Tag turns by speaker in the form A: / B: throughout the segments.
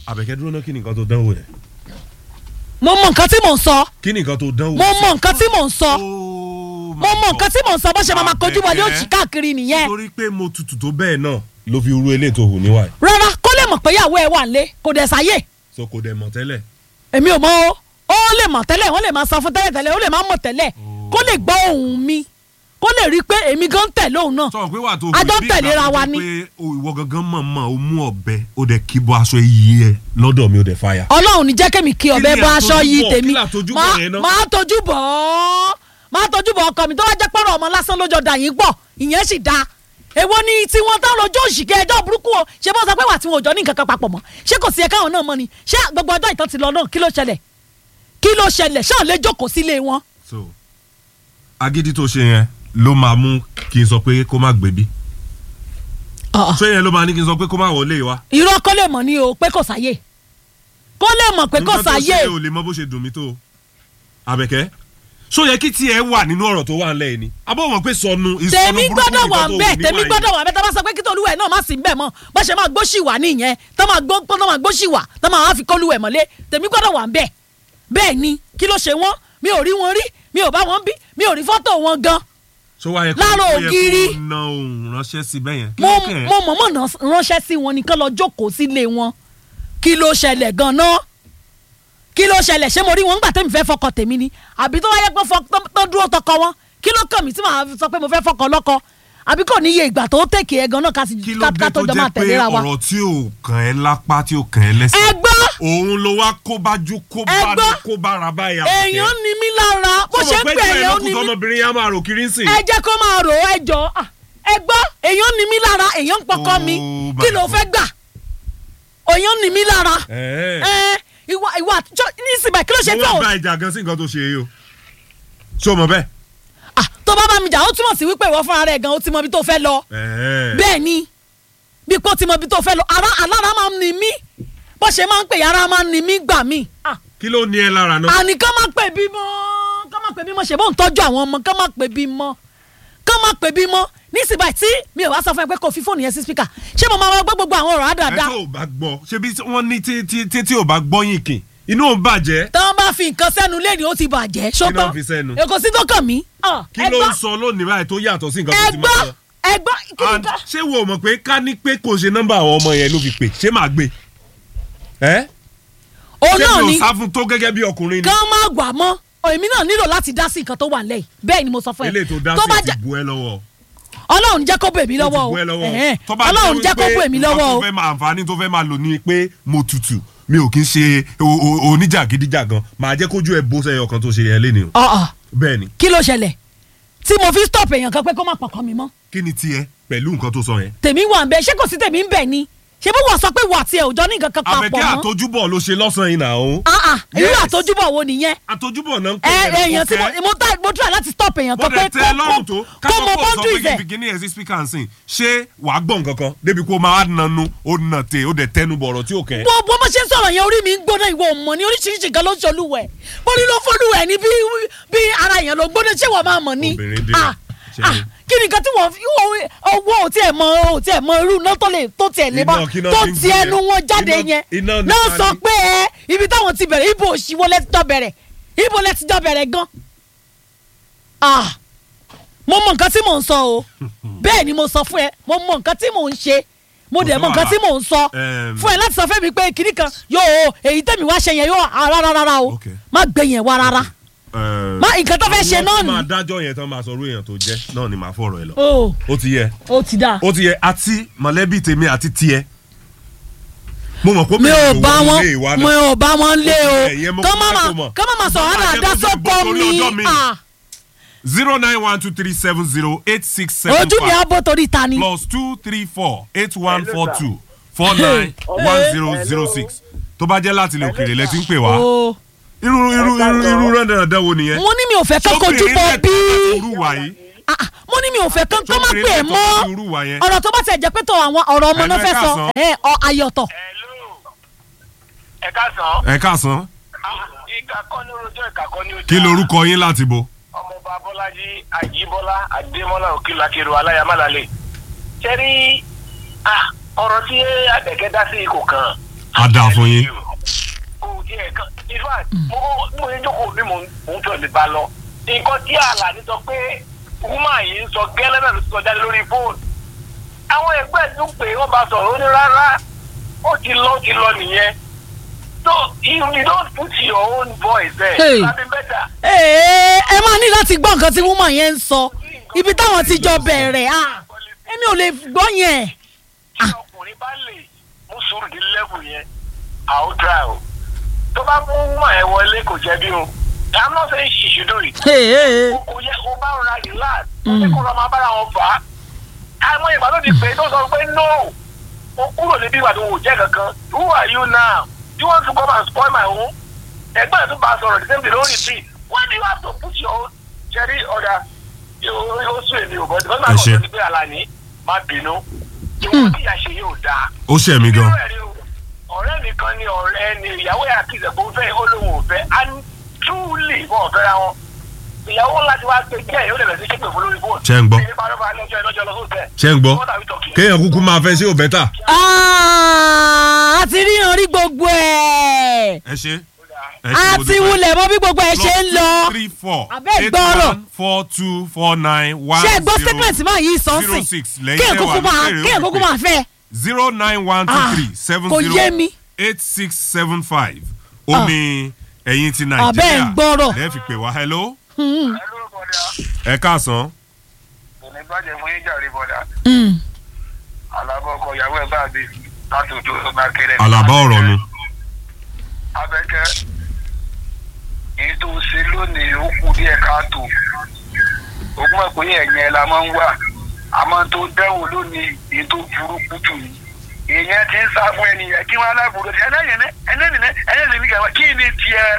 A: àbẹ̀kẹ́ dúró náà kí ni nǹkan tó dánwò yẹn
B: mo mọ nǹkan tí mò ń sọ
A: kí ni nǹkan tó dánwò.
B: mo mọ nǹkan tí mò ń sọ
A: Oh my
B: mo mọ nǹkan
A: God.
B: tí mò ń sọ bó ṣe máa ma kojú wọlé
A: Àbẹ̀kẹ́.
B: òsì káàkiri nìyẹn
A: torí pé mo tutù tó bẹ́ẹ̀ náà ló fi ru eléyìí tó hù níwáyé
B: rárá kó lè mọ̀ pé ìyàwó ẹ̀ wà nílé kò dẹ̀ sáyè
A: so kò dẹ̀ mọ̀ tẹ́lẹ̀.
B: èmi ò mọ o ó lè mọ̀ tẹ́lẹ̀ wọ́n lè máa sọ fún tẹ́lẹ̀ tẹ́lẹ̀ ó lè máa mọ̀ tẹ́lẹ̀ kó lè gbọ́ ohùn mi kó lè rí i pé èmi gan ń tẹ̀lé òun náà
A: sọ pé wà tó
B: A jọ
A: bí
B: tẹ̀léra
A: ìgbà tó
B: wa
A: jẹ́
B: ni.
A: pé o ìwọ gangan mọ̀ mọ̀ o mú ọ̀bẹ o dẹ̀ kí bọ aṣọ iyì ẹ lọ́dọ̀ mi o dẹ̀ fàyà.
B: ọlọ́run ní jẹ́ kémi kí ọbẹ̀
A: ni
B: bọ́ aṣọ
A: àtojúbọ̀?
B: yìí
A: Kí
B: tèmi
A: ni àtojúbọ̀
B: Má-
A: yẹn náà?
B: máa tójú bọ̀ ọ́ máa tójú bọ̀ ọkọ mi tó wá jẹ́ pọ́nrọ̀ ọmọ lásán lójó dà yín pọ̀ ìyẹn sì dáa èwo ni tí wọ́n tán lójú òṣìkẹ́ ẹjọ́ burúkú o ṣé bó sọ pé wà tí wọn ò jọ ní nǹkan kan papọ̀ mọ́ ṣé kò sí ẹ̀ka àwọn náà mọ́ ni ṣé gbogbo ọjọ́ ìtàn ti lọ náà kí ló ṣẹlẹ̀ kí ló ṣẹlẹ̀ ṣáà lè jókòó sílé wọn.
A: so agídí tó ṣe yẹn ló máa mú kí n sọ pé kó má gbèbí ṣé yẹn ló máa ní kí n sọ pé kó má wọlé wa.
B: irọ́ kó lè mọ̀ ní o pé kò sáyè kó lè mọ̀ pé kò
A: nǹkan tó
B: sáyè
A: ṣe ò lè mọ bó ṣe dùn mí tó o. àbẹ̀kẹ́ ṣó yẹ kí tiẹ̀ wà nínú ọ̀rọ̀ tó wà ńlẹ̀ yìí ni abọ́ wọn pé sọnù ìsọnù
B: tèmi
A: burúkú
B: gbọ́dọ̀
A: nìkan
B: wà
A: tó
B: ń
A: wù
B: bẹ̀ tèmi
A: níwà yìí.
B: gbọ́dọ̀ wà ń bẹ̀ tá a bá sọ pé kí tolúwẹ̀ náà má sí ń bẹ̀ mọ́ bó ṣe máa gbóṣì wà nìyẹn tó máa gbó tó máa gbóṣì wà tó máa wá fi kólúwẹ̀ mọ́lé tèmi gbọ́dọ̀ wà ń bẹ̀ bẹ́ẹ̀ ni kí ló ṣe wọ́n mi ò rí wọn rí mi ò bá wọn bí mi ò rí fọ́tò wọn gan
A: ṣó wáyé kó
B: lára
A: ó yẹ
B: ògiri.
A: kó na òun ránṣẹ́ sí bẹ́yẹn. kí
B: mo
A: ló kàn ẹ́?
B: mo mọ̀mọ́ náà ránṣẹ́ sí wọn nìkan lọ jókòó sílé wọn kí ló ṣẹlẹ̀ gan-an kí ló ṣẹlẹ̀ ṣé mo rí wọn ńgbà tẹ́mi fẹ́ fọkọ tèmi ni àbí tó wáyé pé fọ- tó- tó dúró tọkọ wọn kí ló kàn mí tí màá sọ pé mo fẹ́ fọkọ lọ́kọ àbí kò ní iye ìgbà tó tèkè ẹ gan-an ká sì
A: kí ló
B: ká
A: dé
B: ká
A: tó
B: tó jọ máa
A: jẹ́ pé
B: tẹ̀léra wa.
A: ọ̀rọ̀ tí ò kàn ẹ́ lápá tí ò kàn ẹ́ lẹ́sẹ̀.
B: ẹ gbọ́
A: òun ló wá kó bá ju kó bá
B: Ẹ
A: ní
B: gbọ́.
A: kó bá ra báyà.
B: èèyàn ní mí lára bó ṣe ń pè é ó ní mí
A: ọmọbìnrin yẹn máa rò kiri ń sìn.
B: ẹ jẹ́ kó máa rò ó ẹ jọ ah, ẹ gbọ́ èèyàn ní mí lára èèyàn ń pọkọ mi
A: Oh my
B: kí ló
A: God.
B: fẹ́ gbà èèyàn ní mí lára
A: Ẹ̀ẹ́.
B: ẹ ìwà ìwà àtijọ́ ní ìsìnbà kí ló ṣe
A: mo
B: tó
A: wá bá ìjà gan sí nǹkan tó ṣe yìí o. ṣé o mọ̀ bẹ́ẹ̀.
B: ah tó bá bá mi jà ó túmọ̀ sí wípé ìwọ fúnra rẹ̀ gan ó ti mọ ibi tó fẹ́ lọ
A: Ẹ̀ẹ́.
B: bẹ́ẹ̀ ni bí kò ti mọ ibi tó fẹ́ lọ ara alára máa ń ni mí bó ṣe máa ń pè yàrá máa ń ni mí gbà mí ah
A: kí ló ní ẹ lára náà.
B: àní kán má pè bímọ kán má pè bímọ ṣe bó ń tọ́jú àwọn ọmọ kán má pè bímọ kán má pè bímọ nísìbà tí mi ò wá sọ fún ẹ pé kò fi fóònù yẹn sí spíkà ṣé mo máa wá gbọ́ gbogbo àwọn ọ̀rọ̀
A: ẹ
B: àdáadáa
A: tó o bá gbọ́ ṣebí wọ́n ní tí tí tí tí o bá gbọ́ yín kìn inú ò bàjẹ́.
B: tí wọ́n bá fi nǹkan sẹ́nu lé ní ó ti bàjẹ́ ṣọ́tọ́
A: náà fi sẹ́nu?
B: èkó sí tó kàn mí. Ah,
A: kí
B: ẹ
A: ló
B: gbọ́,
A: ń sọ lónìí báyìí tó yàtọ̀ sí nǹkan
B: ẹ
A: tó ti
B: gbọ́
A: máa sọ.
B: ẹ gbọ́ kí ni
A: And
B: ká.
A: ṣé wo mọ̀ pé ká ní pé kò ṣe nọ́mbà àwọn ọmọ yẹn ló fi pè ṣé màá gbé. ẹ́
B: òun
A: ṣé
B: náà
A: mi
B: ni
A: ò sá fún tó gẹ́gẹ́ bí ọkùnrin ni.
B: kán má gbà mọ́ èmi náà nílò láti dá sí nǹkan tó wà nílẹ̀ yìí bẹ́ẹ̀ ni mo sọ fún ẹ
A: eléyìí tó dá
B: bá
A: sí ti
B: jẹ́
A: bu ẹ lọ́wọ́.
B: ọlọ́run jẹ́ kó bò èmi
A: ó
B: lọ́wọ́
A: ti
B: o
A: bu ẹ lọ́wọ́.
B: Ẹ̀hẹ́n.
A: Tó bá
B: ọlọ́run jẹ́ kó
A: wípé
B: bò èmi
A: nǹkan
B: lọ́wọ́
A: tó
B: o
A: fẹ́ máa àǹfààní tó fẹ́ máa lò ní pé mo tutù mi ò kí ń ṣe o- o- oníjàgídíjàgan màá jẹ́ kójú ẹ bó sẹ́yọ kan tó ṣe yẹn léni o.
B: ọ̀ọ̀
A: bẹ́ẹ̀ ni
B: kí ló ṣẹlẹ̀ tí mo fi stop èèyàn kan pé kó má pọkàn mi mọ́
A: kí ni tiẹ̀ pẹ̀lú nǹkan tó sọ yẹn.
B: tèmi wà ń bẹ ṣé kò sí tèmi ń bẹ ni ṣé bí wọ́n sọ pé wà tiẹ̀ òjọ́ ní nǹkan kan papọ̀
A: àbẹ̀kẹ́
B: mọ́
A: àtojúbọ̀ ló ṣe lọ́sàn-án yìí nà ó.
B: Ah, ah, irú
A: Yes.
B: àtojúbọ̀ wo nìyẹn
A: àtojúbọ̀ náà ń
B: ẹ
A: pè é
B: èèyàn tí mo mo try mo try láti stop èèyàn
A: bó
B: kan pé
A: dẹ̀ tẹ́ ẹ lọ́rùn tó
B: kó mo
A: kákọ́kọ́ sọ pé
B: boundaries
A: kí n
B: ẹ̀
A: fi kíní ẹ̀ sí speaker nsìn ṣé wàá gbọ́ nǹkan kan débi kó máa nanu ó nà tè ó dẹ̀ tẹnu bọ̀rọ̀ tí ò kẹ́.
B: bó bó bó ṣe ń sọ̀rọ̀ yẹn orí mi ń gbóná ìwọ mọ̀ ní oríṣiríṣi nǹkan ló ń ṣolúwẹ̀ bó ní ló fọ́lúwẹ̀ ní bí bí ara èèyàn ló gbóná ṣé wọ́n máa mọ̀ ni
A: Obìnrin dé.
B: Ah,
A: Ṣé
B: ah,
A: ni?
B: kí ni nǹkan tí wọ́n fi owó- owó ò tiẹ̀ mọ ò tiẹ̀ mọ irú iná tó lè tó tiẹ̀ lè bá
A: Iná kí iná
B: tó
A: fi ń
B: ti
A: gbé
B: ẹnu
A: yẹn.
B: wọn jáde
A: Iná-
B: yẹn
A: iná nípa
B: náà sọ
A: ni.
B: pé ẹ ibi táwọn ti bẹ̀rẹ̀ ibo òṣìwò lẹ ti jọ bẹ̀rẹ̀ ibo lẹ ti jọ bẹ̀rẹ̀ gan ah mo mọ nǹkan tí mò ń sọ o bẹ́ẹ̀ ni mo sọ fún ẹ mo mọ nǹkan tí mò ń ṣe mo dẹ̀ mọ nǹkan tí mò ń sọ
A: Em.
B: fún ẹ láti sọ fún mi pé kìnnì kan yóò èyí tẹ̀mí wá ṣe yẹn yóò ah, rárá rárá o
A: Okay.
B: má gbé yẹn wá rárá má nǹkan tó fẹ́ ṣe náà
A: àwọn tó
B: ni
A: máa dájọ́ yẹn tán máa sọ orú èèyàn tó jẹ́ náà ni màá fọ̀rọ̀ ẹ lọ.
B: o
A: ó ti yẹ
B: ó ti dáa
A: ó ti yẹ àti mọ̀lẹ́bí tèmi àti tiẹ̀ mo mọ̀ pé
B: mi ò
A: obìnrin
B: bá
A: lòun
B: wọn
A: lè wá
B: mi
A: náà.
B: ò bá wọn lé o
A: Ẹ̀yẹ mo
B: kọ́
A: kọ́
B: má
A: fẹ́
B: má
A: kó mọ̀.
B: kọ́ má má sọ
A: Bàbá
B: wàhálà
A: jẹ́
B: dá
A: kó
B: sọ́kọ
A: torí ọjọ́
B: mi
A: mi.
B: ah,
A: zero nine one two three seven zero eight six seven
B: ojú mi á
A: five
B: bó torí ta ni.
A: plus two three four eight one four two four nine one zero zero six tó bá jẹ́ láti ilẹ̀ òkèèrè lẹ ti ń pè wá
B: o
A: irú irú irú irú rẹ́ndẹ̀rẹ́dẹ́ wo nìyẹn.
B: mo ní mi ò fẹ́ kán kojú
A: Sóbìnrin
B: bọ
A: lẹ́tọ̀ọ́
B: bí
A: láti irú wà yìí
B: Ah, ah, mo ní mi ò fẹ́ kán kán má
A: Sóbìnrin
B: pè é
A: lẹ́tọ̀ọ́
B: mọ́
A: láti irú wà yẹn.
B: ọ̀rọ̀ tó bá tẹ̀ jẹ́ pé tó àwọn ọ̀rọ̀ ọmọ
A: Hello,
B: náà
A: ẹ
B: fẹ́ sọ
A: káàsán.
B: ẹ, ọ ayọ̀tọ̀
C: Hello. ẹ káàsán.
A: ẹ káàsán
C: ìkà kọ́ ní orojọ́ ìkà kọ́ ní ojú.
A: kí lorúkọ yín láti bo.
C: ọmọọba bọ́lájí àjíbọ́lá àdèmọ́lá òkìlàkèrò aláyàmálàlẹ̀. sẹ́rí ah, ọ̀rọ̀ tí àbẹ̀kẹ́ dá sí kò kàn
A: á dáa fún yín.
C: kò tiẹ̀ kan in fact mo mo ní jókòó bí mo ń fẹ́ lè bá lọ nǹkan tí àlàní sọ pé woman yìí ń sọ gẹ́lẹ́ náà ló ti sọ jáde lórí fóònù àwọn ẹgbẹ́ ẹ̀ tún pé wọ́n bá sọ̀rọ̀ ó ní rárá ó ti lọ ó ti lọ nìyẹn so you, you don't put your own voice there
B: Hey.
C: that be better.
B: Ee, ẹ máa ní láti gbọ́ nǹkan tí woman yẹn ń sọ ibi táwọn ti jọ bẹ̀rẹ̀ ah, èmi ò lè gbọ́ yẹn.
C: tí ọkùnrin bá lè mú sùúrù ní lẹ́bù yẹn àwọn dra o tó bá mú woman ẹ wọlé kò jẹ̀bi o i'm not saying she should do it.
B: Ee, ee,
C: kò yẹ kó bá rọra relax kó ní kó rọra máa bára wọn fà á àwọn ìgbà tó ti pè é tó sọ pé no o kúrò níbí ìgbà tó wò jẹ́ kankan who are you now do you want to come and spoil my home ẹgbẹ́ ẹ̀ tó bá a sọ̀rọ̀ the same thing lórí tree why do you have to put your own ṣẹ́rí ọ̀dà yóò sún èmi ò bọ́ tí wọ́n máa
A: Ẹ
C: kọ́
A: ṣé.
C: sọ ní pé àlàní má bínú ìwọ̀n tí ìyá ṣe yóò dáa
A: ó ṣẹ̀ mí gan.
C: Irú ẹ̀ rí o. ọ̀rẹ́ mi kan ni ọ̀rẹ́ ni ìyàwó ẹ̀ àti ìṣẹ̀kọ̀ ń fẹ́ ó lóun ò fẹ́ and truly wọn ò fẹ́ra wọn ìyàwó láti wá pé jẹ́ ìyóò lẹ̀bẹ̀ sí ṣépè fún lórí fóònù.
A: Ṣé ń gbọ́?
C: Ṣé bá lọ́ba lọ́jọ́ ìlọ́jọ́ lọ sóòtẹ́?
A: ṣé ń gbọ́
C: What are we talking?
A: kéèyàn kúkú máa fẹ́ sí ò bẹ́tà.
B: Ah, a ti ríran rí gbogbo ẹ̀
A: ẹ ṣe.
B: a ti wulẹ̀ mọ bí gbogbo ẹ̀ ṣe ń lọ.
A: three four
B: Abẹ́
A: eight
B: gbọ́rọ̀.
A: one four two four nine one
B: ṣé ẹ gbọ́
A: zero
B: statement máa yí
A: zero
B: sọ́nsìn
A: six lẹ́yìn
B: kéèyàn
A: tẹ́wà
B: kúkú máa
A: lókèrè
B: kéèyàn kúkú máa fẹ́.
A: zero nine one two
B: Ah,
A: three seven
B: kò yé
A: zero
B: mi.
A: eight six seven five ó ní ẹ̀yin ti
B: Abẹ́ ń
A: nàìjíríà
B: gbọ́rọ̀.
A: lẹ́ẹ̀ fi pè wá hello
C: Ẹ lórúkọ bọ́dà,
A: ẹ káàsán
C: kò ní bàjẹ́ fún yín jàre bọ́dà.
B: Mm.
C: Àlàbọ̀ ọkọ̀ ìyàwó ẹ̀ bá mi láti òjò tó máa kéré.
A: àlàbá ọ̀rọ̀ nu
C: Abẹ́kẹ́ èyí tó ṣe lónìí ó kù díẹ̀ káàtó. Ogún ẹ̀kọ́ yẹn ẹ̀yẹn la máa ń wà. Àmọ́ tó dẹ́wò lónìí èyí tó burúkú jù ní. Èèyàn ti ń sá fún ẹnìyẹn kí wọ́n aláàbòrò sí ẹlẹ́yìn ẹlẹ́yìn ẹlẹ́yìn ní kẹwàá kí ni tiẹ̀?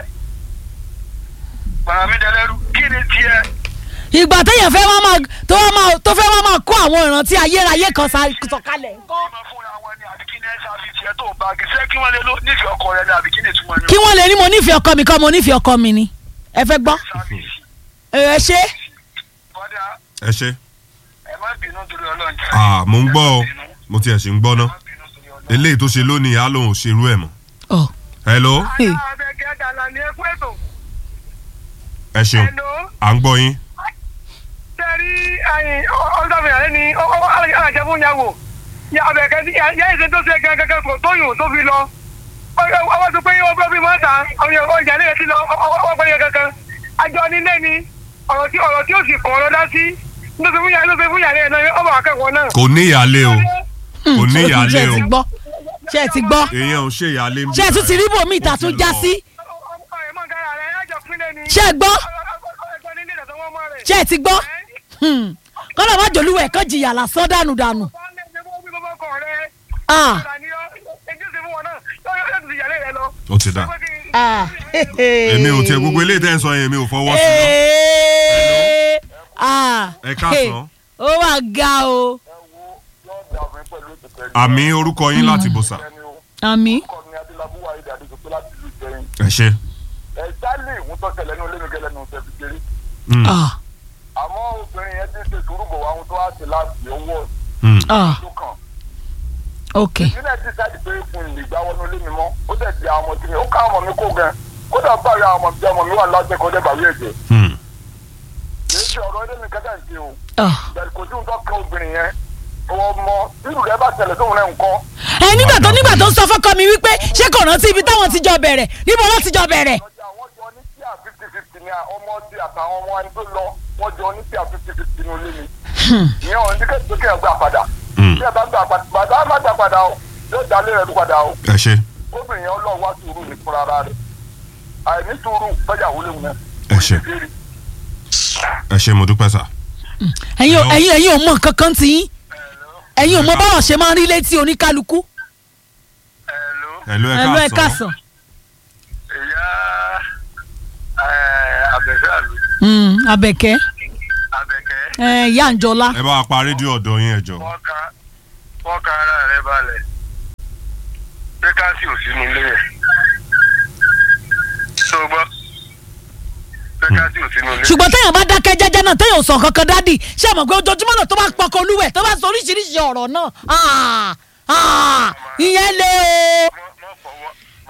C: Bàrà mi dẹlẹ́rú kí ni tiẹ̀?
B: ìgbà téèyàn fẹ́ máa máa tó wá máa tó fẹ́ máa máa kó àwọn ìrántí ayérayé kan sa- sọ̀kalẹ̀ ńkọ́.
C: Ọmọ fúnra wọn ni àbí kí ni ẹ ṣáfi tiẹ̀ tó bá gí sẹ́ kí wọ́n lè ló nífẹ̀ẹ́ ọkọ rẹ ni àbí kí ni ìtumọ̀ ni
B: kí wọ́n lè ní mo nífẹ̀ẹ́ ọkọ mi kọ́ mo nífẹ̀ẹ́ ọkọ mi ni ẹ fẹ́ gbọ́
C: ṣàfihàn.
B: ẹ ẹ ṣe
C: Bọ́dà
A: ẹ ṣe.
C: ẹ má bínú torí ọlọ́run jẹ́.
A: ah mo ń gbọ́ ọ
C: Ẹ má bínú.
A: mo tiẹ̀ sì ń gbọ́ ná
C: Ẹ má bínú torí ọlọ́run.
A: eléyìí tó ṣe lónìí á lóun ò ṣerú ẹ̀ mọ́
B: ọ
A: hello
B: Hey.
C: Abẹ́kẹ́ dàlà ní ẹkú ètò.
A: ẹ ṣeun
C: Hello.
A: à ń gbọ́ yín
C: Sẹ́rí ẹyin ọ̀dọ́fin àlẹ́ ni alájẹ fún yàwó. Ya Abẹ́kẹ́ tí yá ìṣe tó ṣe gangan kò tóyún tó fi lọ. Ọwọ́ tó pé ọgbọ́n bí mọ́ta ọjà ilé ti lọ ọwọ́ pé yẹn kankan. Àjọ nílé ni ọ̀rọ̀ tí ọ̀rọ̀ tí ó sì kọ̀ ọ́ lọ́dá sí. Ló ṣe fún yàrá ló ṣe fún yàrá ẹ̀ náà ọmọ akẹ́kọ̀ọ́ náà.
A: kò ní ìyáálé o kò ní
B: ṣe
A: ìyáálé
B: ẹ
A: o
B: ti gbọ́ ṣe ẹ ti gbọ́
A: èèyàn ò ṣe ìyáálé ń bí
B: ṣe ẹ tún ti rí bòmí ìta tún já sí ṣe ẹ gbọ́ ṣe ẹ ti gbọ́ Hmm. kọ́lọ̀ má jòlúwẹ̀ kán jìyà lásán dànù dànù. Ah.
A: ó ti dà
B: Ah.
A: èmi ò tiẹ̀ gbogbo eléyìí tẹ́ ń sọ yẹn mi ò fọwọ́ sí lọ
B: Ee. Ah.
A: ẹ káàsán
B: ó wà ga o
A: àmì orúkọ yín láti bọ̀ sà
B: àmì
A: ẹ ṣe
C: ẹ̀jálè ìwọ́n tó tẹ̀lé ní olómi gẹ́lẹ́ ní oṣù kékeré
A: Mm,
B: Ah.
C: àmọ́ obìnrin yẹn ti ṣe sùúrù bọ̀ wá ohun tó wá sí láti owó
A: mm.
B: Ah.
C: tó kàn
B: ok
C: ìdílé ti sáàdì pé fún ìlú ìgbà wọnú ilé mi mọ́ ó dẹ̀ di àwọn ọmọ tí mi ó ká ọmọ mi kó gan kódà bá ya ọmọ mi jẹ́ ọmọ mi wà lájẹ́ kọjá bàwí ẹ̀jẹ̀
A: Mm.
C: kì í ṣe ọ̀rọ̀ ilé mi kẹ́kẹ́ ń ṣe o
B: Ah.
C: bẹ̀rẹ̀ kò sí ohun tó kẹ́ obìnrin yẹn ọmọ nínú rẹ bá tẹ̀lé tóun náà ń kọ́
B: ẹ nígbà tó nígbà tó ń sọ fọ́kọ mi wípé ṣé kò rántí ibi táwọn ti jọ bẹ̀rẹ̀ níbo wọ́n ti jọ bẹ̀rẹ̀.
C: lọ́jà wọ́n jọ ní tíà fifty fifty ní ọmọ ti àtàwọn ọmọ ẹni tó lọ wọ́n jọ ní tíà fifty fifty ní olé mi ìyẹn ò ní kí ẹ kí ẹ gbà padà
A: Mm.
C: bí ẹ bá gbà padà bàbá má gbà padà o yóò dalé rẹ lù padà o
A: ẹ ṣe
C: gómìnà yẹn ọlọ́run wá sùúrù ní fúnra ara rẹ̀ àìní sùúrù bẹ́ẹ̀ wọlé wọn.
A: ẹ ṣe ẹ ṣe mo dúpẹ́ sà
B: ẹ̀yin ò
A: Hello.
B: ẹ̀yin ẹ̀yin ò mọ nǹkan kan tí yín ẹ̀yin ò mọ báwọn ṣe máa ń rí létí oníkálukú.
A: ẹ̀lú ẹ
B: ẹ̀lú ẹ̀
A: káàsán
B: kásán.
C: ìyá àbẹ̀fẹ́ àlù
B: Mm, Àbẹ̀kẹ́
C: àbẹ̀kẹ́
B: ẹ̀, ìyá àǹjọ́lá.
A: ẹ bá wa pa rédíò ọ̀dọ̀ yín ẹ jọ
C: wọ́n ka wọ́n ka ara rẹ̀ balẹ̀ pé káàsì ò sínú ilé yẹn tó gbọ́ pé káàsì ò sínú ilé
B: ṣùgbọ́n téèyàn bá dákẹ́ jẹ́jẹ́ náà téèyàn ò sọ kankan dádì ṣé àmọ̀ pé ojoojúmọ́ náà tó bá pọkọ olúwẹ̀ tó bá sọ oríṣiríṣi ọ̀rọ̀ náà ah, ah, ìyẹn lé o.
C: mọ́ mọ́ fọwọ́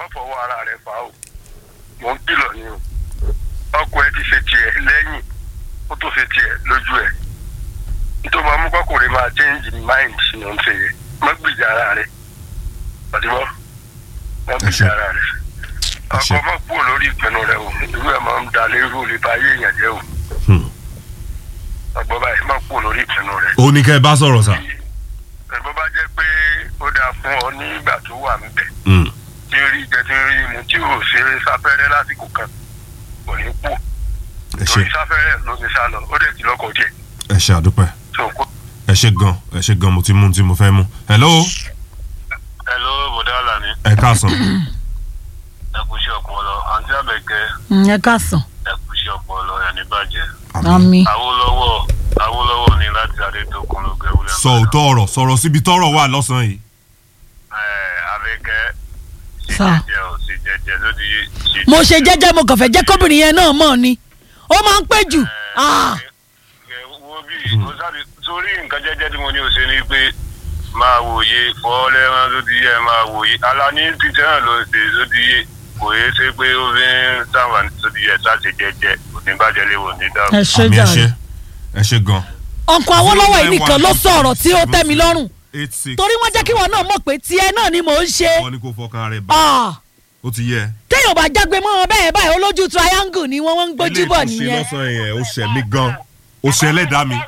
C: fọwọ́ ara rẹ̀ fà ó mò ń kìlọ̀ ni o ọkọ ẹ ti ṣe tiẹ̀ lẹ́yìn ó tó ṣe tiẹ̀ lójú ẹ̀ nítorí máa mú kọkùnrin máa change mind ni ó ń ṣe yẹ má gbìjà ara rẹ̀ pàdébọ́ má gbìjà
A: ṣé.
C: ara rẹ̀
A: Ẹ ṣé.
C: ọkọ má kúrò lórí ìpinnu rẹ̀ o irú ẹ̀ máa ń da lérú lè ba ayé èèyàn jẹ́ o
A: Hmm.
C: ọgbọ́n báyìí má kúrò lórí ìpinnu rẹ̀
A: ó ní kẹ́ ẹ bá sọ̀rọ̀ sà.
C: ẹ̀gbọ́n bá jẹ́ pé ó dáa fún ọ nígbà tó wà níbẹ̀
A: Hmm.
C: tí ń rí jẹ tí ń rí mu tí ò ṣe sáfẹ́rẹ́ lásìkò kan kò ní kú
A: ẹ ṣe
C: torí sáfẹ́rẹ́ ló ti sá lọ ó dẹ̀ ti lọ́kọ̀ jẹ
A: ẹ ṣe àdúpẹ́
C: tó kó.
A: ẹ ṣe gan ẹ ṣe gan mo ti mú ohun tí mo fẹ́ mú. hello
C: hello bọ̀dá àlàní
A: ẹ káàsán
C: ẹ kú iṣẹ́ ọpọlọ àǹtí àbẹ̀kẹ́
B: ẹ káàsán
C: ẹ kú iṣẹ́ ọpọlọ ẹ̀ ní bàjẹ́
B: àmì
C: awólọ́wọ́ awólọ́wọ́ ni láti adétòkun ló gẹ wúlẹ̀
A: sọ òótọ́ ọ̀rọ̀ sọ̀rọ̀ síbi tọ́rọ̀ wà lọ́sàn-án yìí.
C: àbẹ̀kẹ́
B: Sà.
C: jẹjẹ ò sí jẹjẹ ló di ṣe
B: mo ṣe jẹ́jẹ́ mo kàn fẹ́ jẹ́ kóbìnrin yẹn náà mọ̀ ni ó máa ń pẹ́ jù Ah,
C: Ẹ wo bí o sábì torí nǹkan jẹ́jẹ́ tí mo ní o ṣe ni pé máa wòye fọ́ọ́lẹ́rán ló ti yẹ máa wòye alani títí náà ló ń ṣe ló ti yé kò yé ṣe pé ó fi ń sàǹfààní tó ti yẹ sáṣe jẹ́jẹ́ kò ní bàjẹ́ lé wò ní dàrú.
B: ẹ ṣe
A: àmì ẹ ṣe
B: jàre
A: ẹ ṣe gan.
B: ọkọ̀ awólọ́wọ̀ yìí nìkan ló sọ̀rọ̀ tí ó tẹ́ mi lọ́rùn
A: eight six
B: torí wọ́n jẹ́ kí wọn náà mọ̀ pé tiẹ̀ náà ni mò ń ṣe
A: wọ́n ní kó fọkàn rẹ̀ bá
B: Ah,
A: ó ti yẹ.
B: téèyàn bá jágbe mọ́ wọn bẹ́ẹ̀ báyìí olójú triangle ni wọ́n wọ́n ń gbójú bọ̀
A: Eléyìí tó ṣe
B: nìyẹn
A: lọ́sàn-án yẹn ó ṣẹ̀ mí gan ó ṣe ẹlẹ́dàá mi.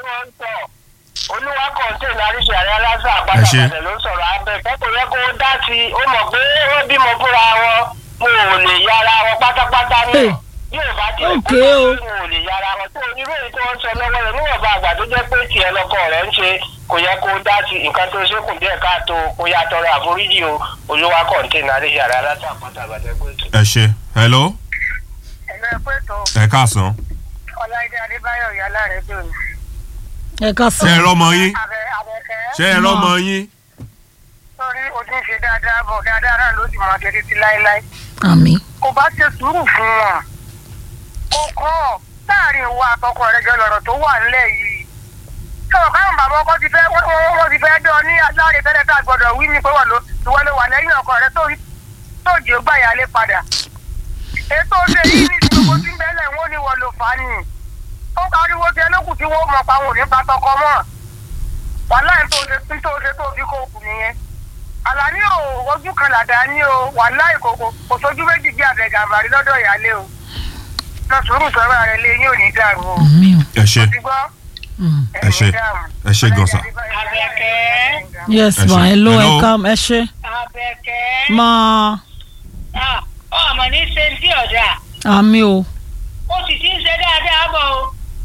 C: olúwa kọ̀ǹtẹ̀ láríṣẹ́ àrẹ aláṣà
A: Ẹ ṣé.
C: àpátápàtẹ ló ń sọ̀rọ̀ abẹ́ kẹ́kọ̀ọ́ yẹ kó dá sí i ó mọ̀ pé wọ́n bímọ fúnra wọn mo ò lè yára wọn pátápátá
B: Hey.
C: náà bí ò bá ti
B: Okay o.
C: mo ò lè yára wọn tó onírú èyí tó ń sọ lọ́wọ́ rẹ̀ níwọ̀nba àgbà tó jẹ́ pé tiẹ̀ lọ́kọ rẹ̀ ń ṣe kò yẹ kó dá sí i nǹkan tó ṣe kù díẹ̀ káàtó kó yá tọrọ àforíjì o olúwa kọ̀ǹtẹ̀ láríṣẹ́ àrẹ aláṣà àpátápàtẹ pé tó.
A: ẹ ṣe hello
C: ẹ̀lẹ́ pé tó
A: ẹ káàsán
C: ọláìdé adébáyọ̀ yálà rẹ̀ dùn.
B: ẹ ká
A: ṣe
B: sọ
A: ẹ rọmọ yín
C: abẹ abẹ́kẹ́.
A: ṣe ẹ rọmọ yín
C: sórí ojú ń ṣe dáadáa bọ̀ dáadáa náà ló sì máa ṣe títí láéláé.
B: àmì
C: kò bá ṣe sùúrù fún wọn. kò kọ́ láàrin ìwọ àtọkọ rẹ jọ lọ̀rọ̀ tó wà nílẹ̀ yìí. sọ̀rọ̀ káwọn bàbá ọkọ ti fẹ́ wọ́n wọ́n- wọ́n ti fẹ́ dán ní aláàrẹ tẹ́lẹ̀ tá a gbọ́dọ̀ wí ní pé wọ́n ló ìwọ ló wà lẹ́yìn ọkọ rẹ tó tó jẹ́ ó gbà yálé padà. ètò ṣe yìí ní ìdìbò tí ń bẹ́lẹ̀ wọ́n ní wọ́n ló fà á nì. ó pariwo tí ẹlẹ́kùn tí wọ́n mọ̀ pa wọn ò ní pa tọkọ mọ́. wàhálà ẹ̀ tó ṣe tó ṣe tó fi kó kù nìyẹn àlàní ò ojú kan làdá ní o wàhálà ìkòkò kò sójú méjì bí àbẹ̀gàmbàrí lọ́dọ̀ ìyálé o lọ sùúrù sọ̀rọ̀ rẹ lé yín ò ní dàrú o
B: àmì o
A: ẹ ṣe
C: ti gbọ́
B: Mm.
A: ẹ ṣe ẹ ṣe gan sa.
C: Àbẹ̀kẹ́.
B: yes
A: Ẹ
B: ma
A: ṣé.
B: hello ẹ
A: Hello.
B: ká ẹ ṣe
C: Àbẹ̀kẹ́.
B: máa
C: Ah, ọmọ ní ṣe ń tí ọ̀dà
B: àmì o
C: ó sì ti ń ṣe dáadáa bọ̀ o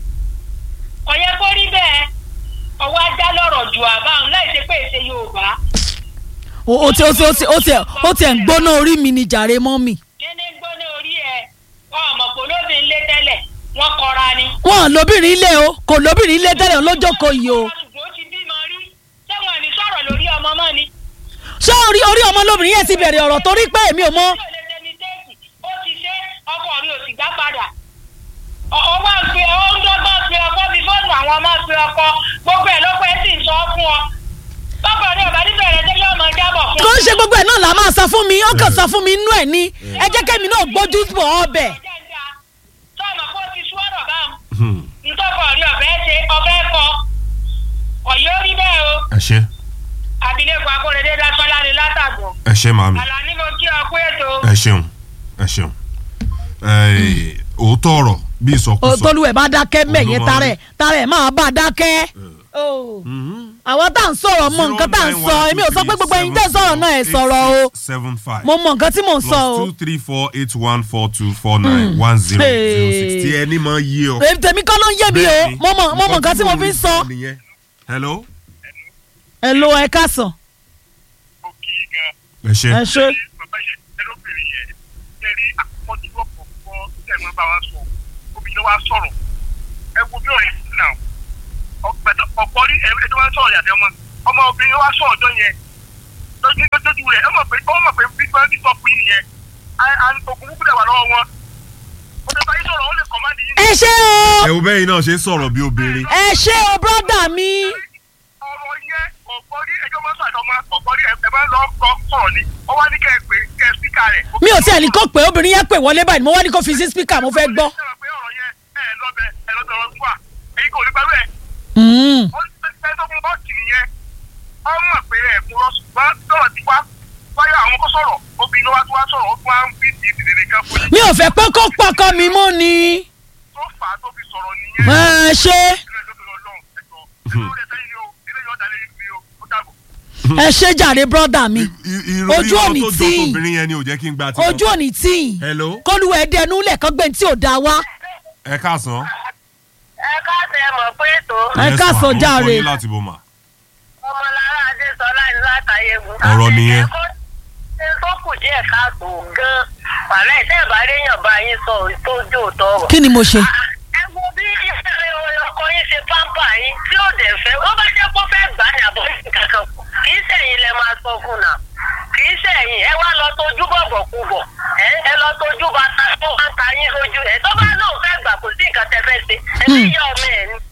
C: kò yẹ kó rí bẹ́ẹ̀ ọwọ́ ajá lọ̀rọ̀ jù àbáhùn láì ṣe pé èsè Yorùbá
B: o o ti o ti o ti o ti o ti ẹ̀ ń gbóná orí mi ni jàre mọ́ mi
C: kíní gbóná orí ẹ ọmọ kò lóbi ń lé tẹ́lẹ̀ wọ́n kọra ni.
B: wọn lóbìnrin ilé o kò lóbìnrin ilé tẹ́lẹ̀ lójókòó yìí o
C: ṣùgbọ́n ó ti bímọ rí sẹ́wọ̀n ní sọ̀rọ̀ lórí ọmọ mọ́ ni.
B: ṣé orí orí ọmọ lóbìnrin yẹn ti bẹ̀rẹ̀ ọ̀rọ̀ torí pé èmi ò mọ
C: ó lè ṣe mistake ó ti ṣe ọkọ mi ò sì gbá padà. ọ wá ń pe ọ ń dọ́gbọ́n pe ọkọ bí fóònù àwọn ọmọ pe ọkọ gbogbo ẹ̀ lọ́pọ̀ ẹ̀ sì ń sọ fún ọ. bọ́kọ̀ ní ọ̀bá níbẹ̀ rẹ̀ jẹ́ yóò máa jábọ̀ fún
B: kò ń ṣe gbogbo ẹ̀ náà là máa sọ fún mi ó kàn sọ fún mi inú ẹ̀ ni ẹ jẹ́ kẹ́mi náà gbójú bọ̀ ọbẹ̀
C: sọ́ọ̀mọ̀ kó o ti sú ọ̀rọ̀ báwọn
A: Hmm.
C: ntọ́kọ̀ rí ọ̀fẹ́ ṣe ọ̀fẹ́ kọ ọ̀yọ́ rí bẹ́ẹ̀ o
A: ẹ ṣe
C: abilékọ akóredé dásọ́lá ni látàgbọ̀
A: ẹ ṣe màmí
C: àlàní mo kí ọ pé ètò
A: ẹ ṣeun ẹ ṣeun Ẹ, òótọ́ ọ̀rọ̀ bí ìsọkúsọ.
B: tolúwẹ̀ bá dákẹ́ mẹ́yẹn
A: Olúwa
B: tarẹ̀ tarẹ̀ máa bá dákẹ́
A: Mhm.
B: àwọn tá à ń sọ̀rọ̀ mọ nǹkan tá à ń sọ èmi ò sọ pé gbogbo ẹ̀yin tẹ́ sọ̀rọ̀ náà ẹ̀ sọ̀rọ̀ o
A: seven five
B: mo mọ nǹkan tí mò ń sọ o
A: plus two three four eight one four two four nine one zero zero six tí ẹni máa yé ọ.
B: èmi tèmi kọ́ ló ń yé mi o
A: Bẹ́ẹ̀ni,
B: mo mọ mo mọ nǹkan tí mo fi ń sọ
A: nìyẹn. hello.
B: ẹ lo ẹ káàsán
C: ó kí i gan
A: ẹ ṣe
B: ẹ ṣe
C: bàbá yẹn ẹlòmíràn yẹn tẹ̀lé àkọ́jú ọ̀pọ̀ fọ́ tẹ̀mọ́ bá wa sọ obìnrin wa sọ̀rọ̀ ẹ wo bí ọ̀rẹ́ sí náà ọ̀pẹ̀tọ̀ ọ̀pọ̀ rí ẹ̀rí tó máa ń sọ̀rọ̀ yàtọ̀ ọmọ ọmọ obìnrin wa sọ ọjọ́ yẹn lójú lójú rẹ̀ ẹ mọ̀ pé ó mọ̀ pé bí wọ́n ti sọ fún yín nìyẹn ògùn kúkú dẹ̀ wà lọ́wọ́ wọn ó lè bá yín sọ̀rọ̀ ó lè kọ́ máa di yín
B: ẹ ṣe o
A: ẹ wo bẹ́ẹ̀ náà ṣe ń sọ̀rọ̀ bí obìnrin.
B: ẹ ṣe o brọ́dà mi
C: ọ̀rọ̀ yẹn ọ̀gbọ́n rí ẹjọ́ máa ń sọ àjọmọ́ ọ̀gbọ́n rí ẹ máa ń lọ kọ́ sọ̀rọ̀ ni ó wá ní kẹ́ ẹ pé kẹ́ ẹ spíkà spíkà rẹ̀.
B: mi ò tiẹ̀ ní kó pé obìnrin yẹn pè wọlé báyìí mo wá ní kó fi sí spíkà mo fẹ́ gbọ́.
C: Ṣé ẹ rò pé ọ̀rọ̀ yẹn ẹ lọ́bẹ̀ ẹ lọ́dọ̀ ọ̀rọ̀ fún wa èyí kò ní pẹ̀lú ẹ̀.
B: Mm.
C: ó ní pẹ́ tó fún bọ́ọ̀kì nìyẹn ó mọ̀ pé ẹ̀ kún lọ ṣùgbọ́n sọ̀rọ̀ ti wá wáyà àwọn kó sọ̀rọ̀ obìnrin wa tó wá sọ̀rọ̀ ó tún wá ń bí ti ìdìdè kan fún yín
B: mi ò fẹ́ pé kó pọkọ mi mọ́ ni.
C: tó fà á tó fi sọ̀rọ̀ nìyẹn.
B: ẹ ṣe
C: ilé ẹjọ́ tó lọ lọ́hùn ẹ̀jọ̀ ẹ̀jọ̀ ó lè sẹ́yìn ni o ilé yọ̀ ọ̀dà lè rí o ó dàbọ̀.
B: ẹ ṣe jàre brọ́dà mi
A: I- irú
B: Ojú
A: irọ́
B: òní
A: tó jọ
B: tí.
A: tóbìnrin yẹn ni ò jẹ́ kí n gba tiwọn.
B: ojú òní tíì
A: hello
B: kólúwẹ̀ dẹnu lẹ̀kọ́ gbẹ̀ tí ò da wá.
A: ẹ káàsán.
D: ẹ káàsì ẹ mọ̀ pé ètò
B: ẹ
A: Yes,
B: káàsán
A: ma. Orúkọ
B: jàre.
A: yín láti bò mà.
D: ọmọlára adésọlá ní látàyégún.
A: Ọ̀rọ̀ nìyẹn.
D: ṣe tó kù díẹ̀ káàtó gan-an wàhálà ìtẹ́ ìbárẹ́yàn bá yín sọ tó jó tọrọ.
B: kí ni mo ṣe.
D: ẹ wo bí ọkọ yín ṣe pampa yín tí ó dẹ̀ fẹ́ ó bá jẹ́ kó fẹ́ gbà ní àbọ̀ yín kankan kù kì í sẹ̀yìn lẹ máa sọ fún nà kì í sẹ̀yìn ẹ wá lọ tójú bọ̀bọ̀ kú bọ̀ ẹ ẹ lọ tójú bàtà tó wá ń ta yín lójú ẹ tó bá lóun fẹ́ gbà kò sí nǹkan tẹ fẹ́ ṣe ẹ ní ìyá ọmọ ẹ ní.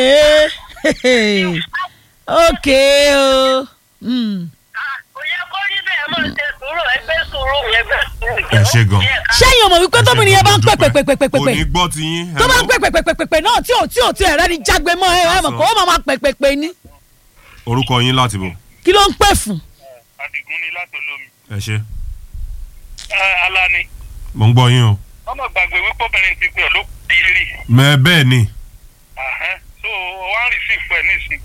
B: Ee, ok o. Mm.
D: kò yẹ kó rí bẹ́ẹ̀ mọ̀ ṣe sùúrù ẹgbẹ́ sùúrù ẹgbẹ́ sùúrù.
A: Ẹ ṣé gan.
B: ṣẹ́yìn ọmọ wípé tóbìnrin yẹn bá ń pè pè pè pè pè pè
A: kò ní gbọ́ ti yín.
B: tó bá ń pè pè pè pè pè pè náà tí ò tí ò tí ẹ̀rẹ́ ni jágbe mọ́ ẹ ẹ mọ̀ kó o máa ma pè pè pè ní.
A: orúkọ yín láti bò.
B: kí ló ń pè fún.
C: àdìgún ni látòlómi.
A: ẹ ṣe.
C: alani
A: mo ń gbọ́ yín o.
C: ọmọ gbàgbé wípé obìnrin ti pè ọ́ ló kù yé rí.
A: mẹ bẹ́ẹ̀ ni
C: so wọ́n rí sí ìfẹ́ nísìn.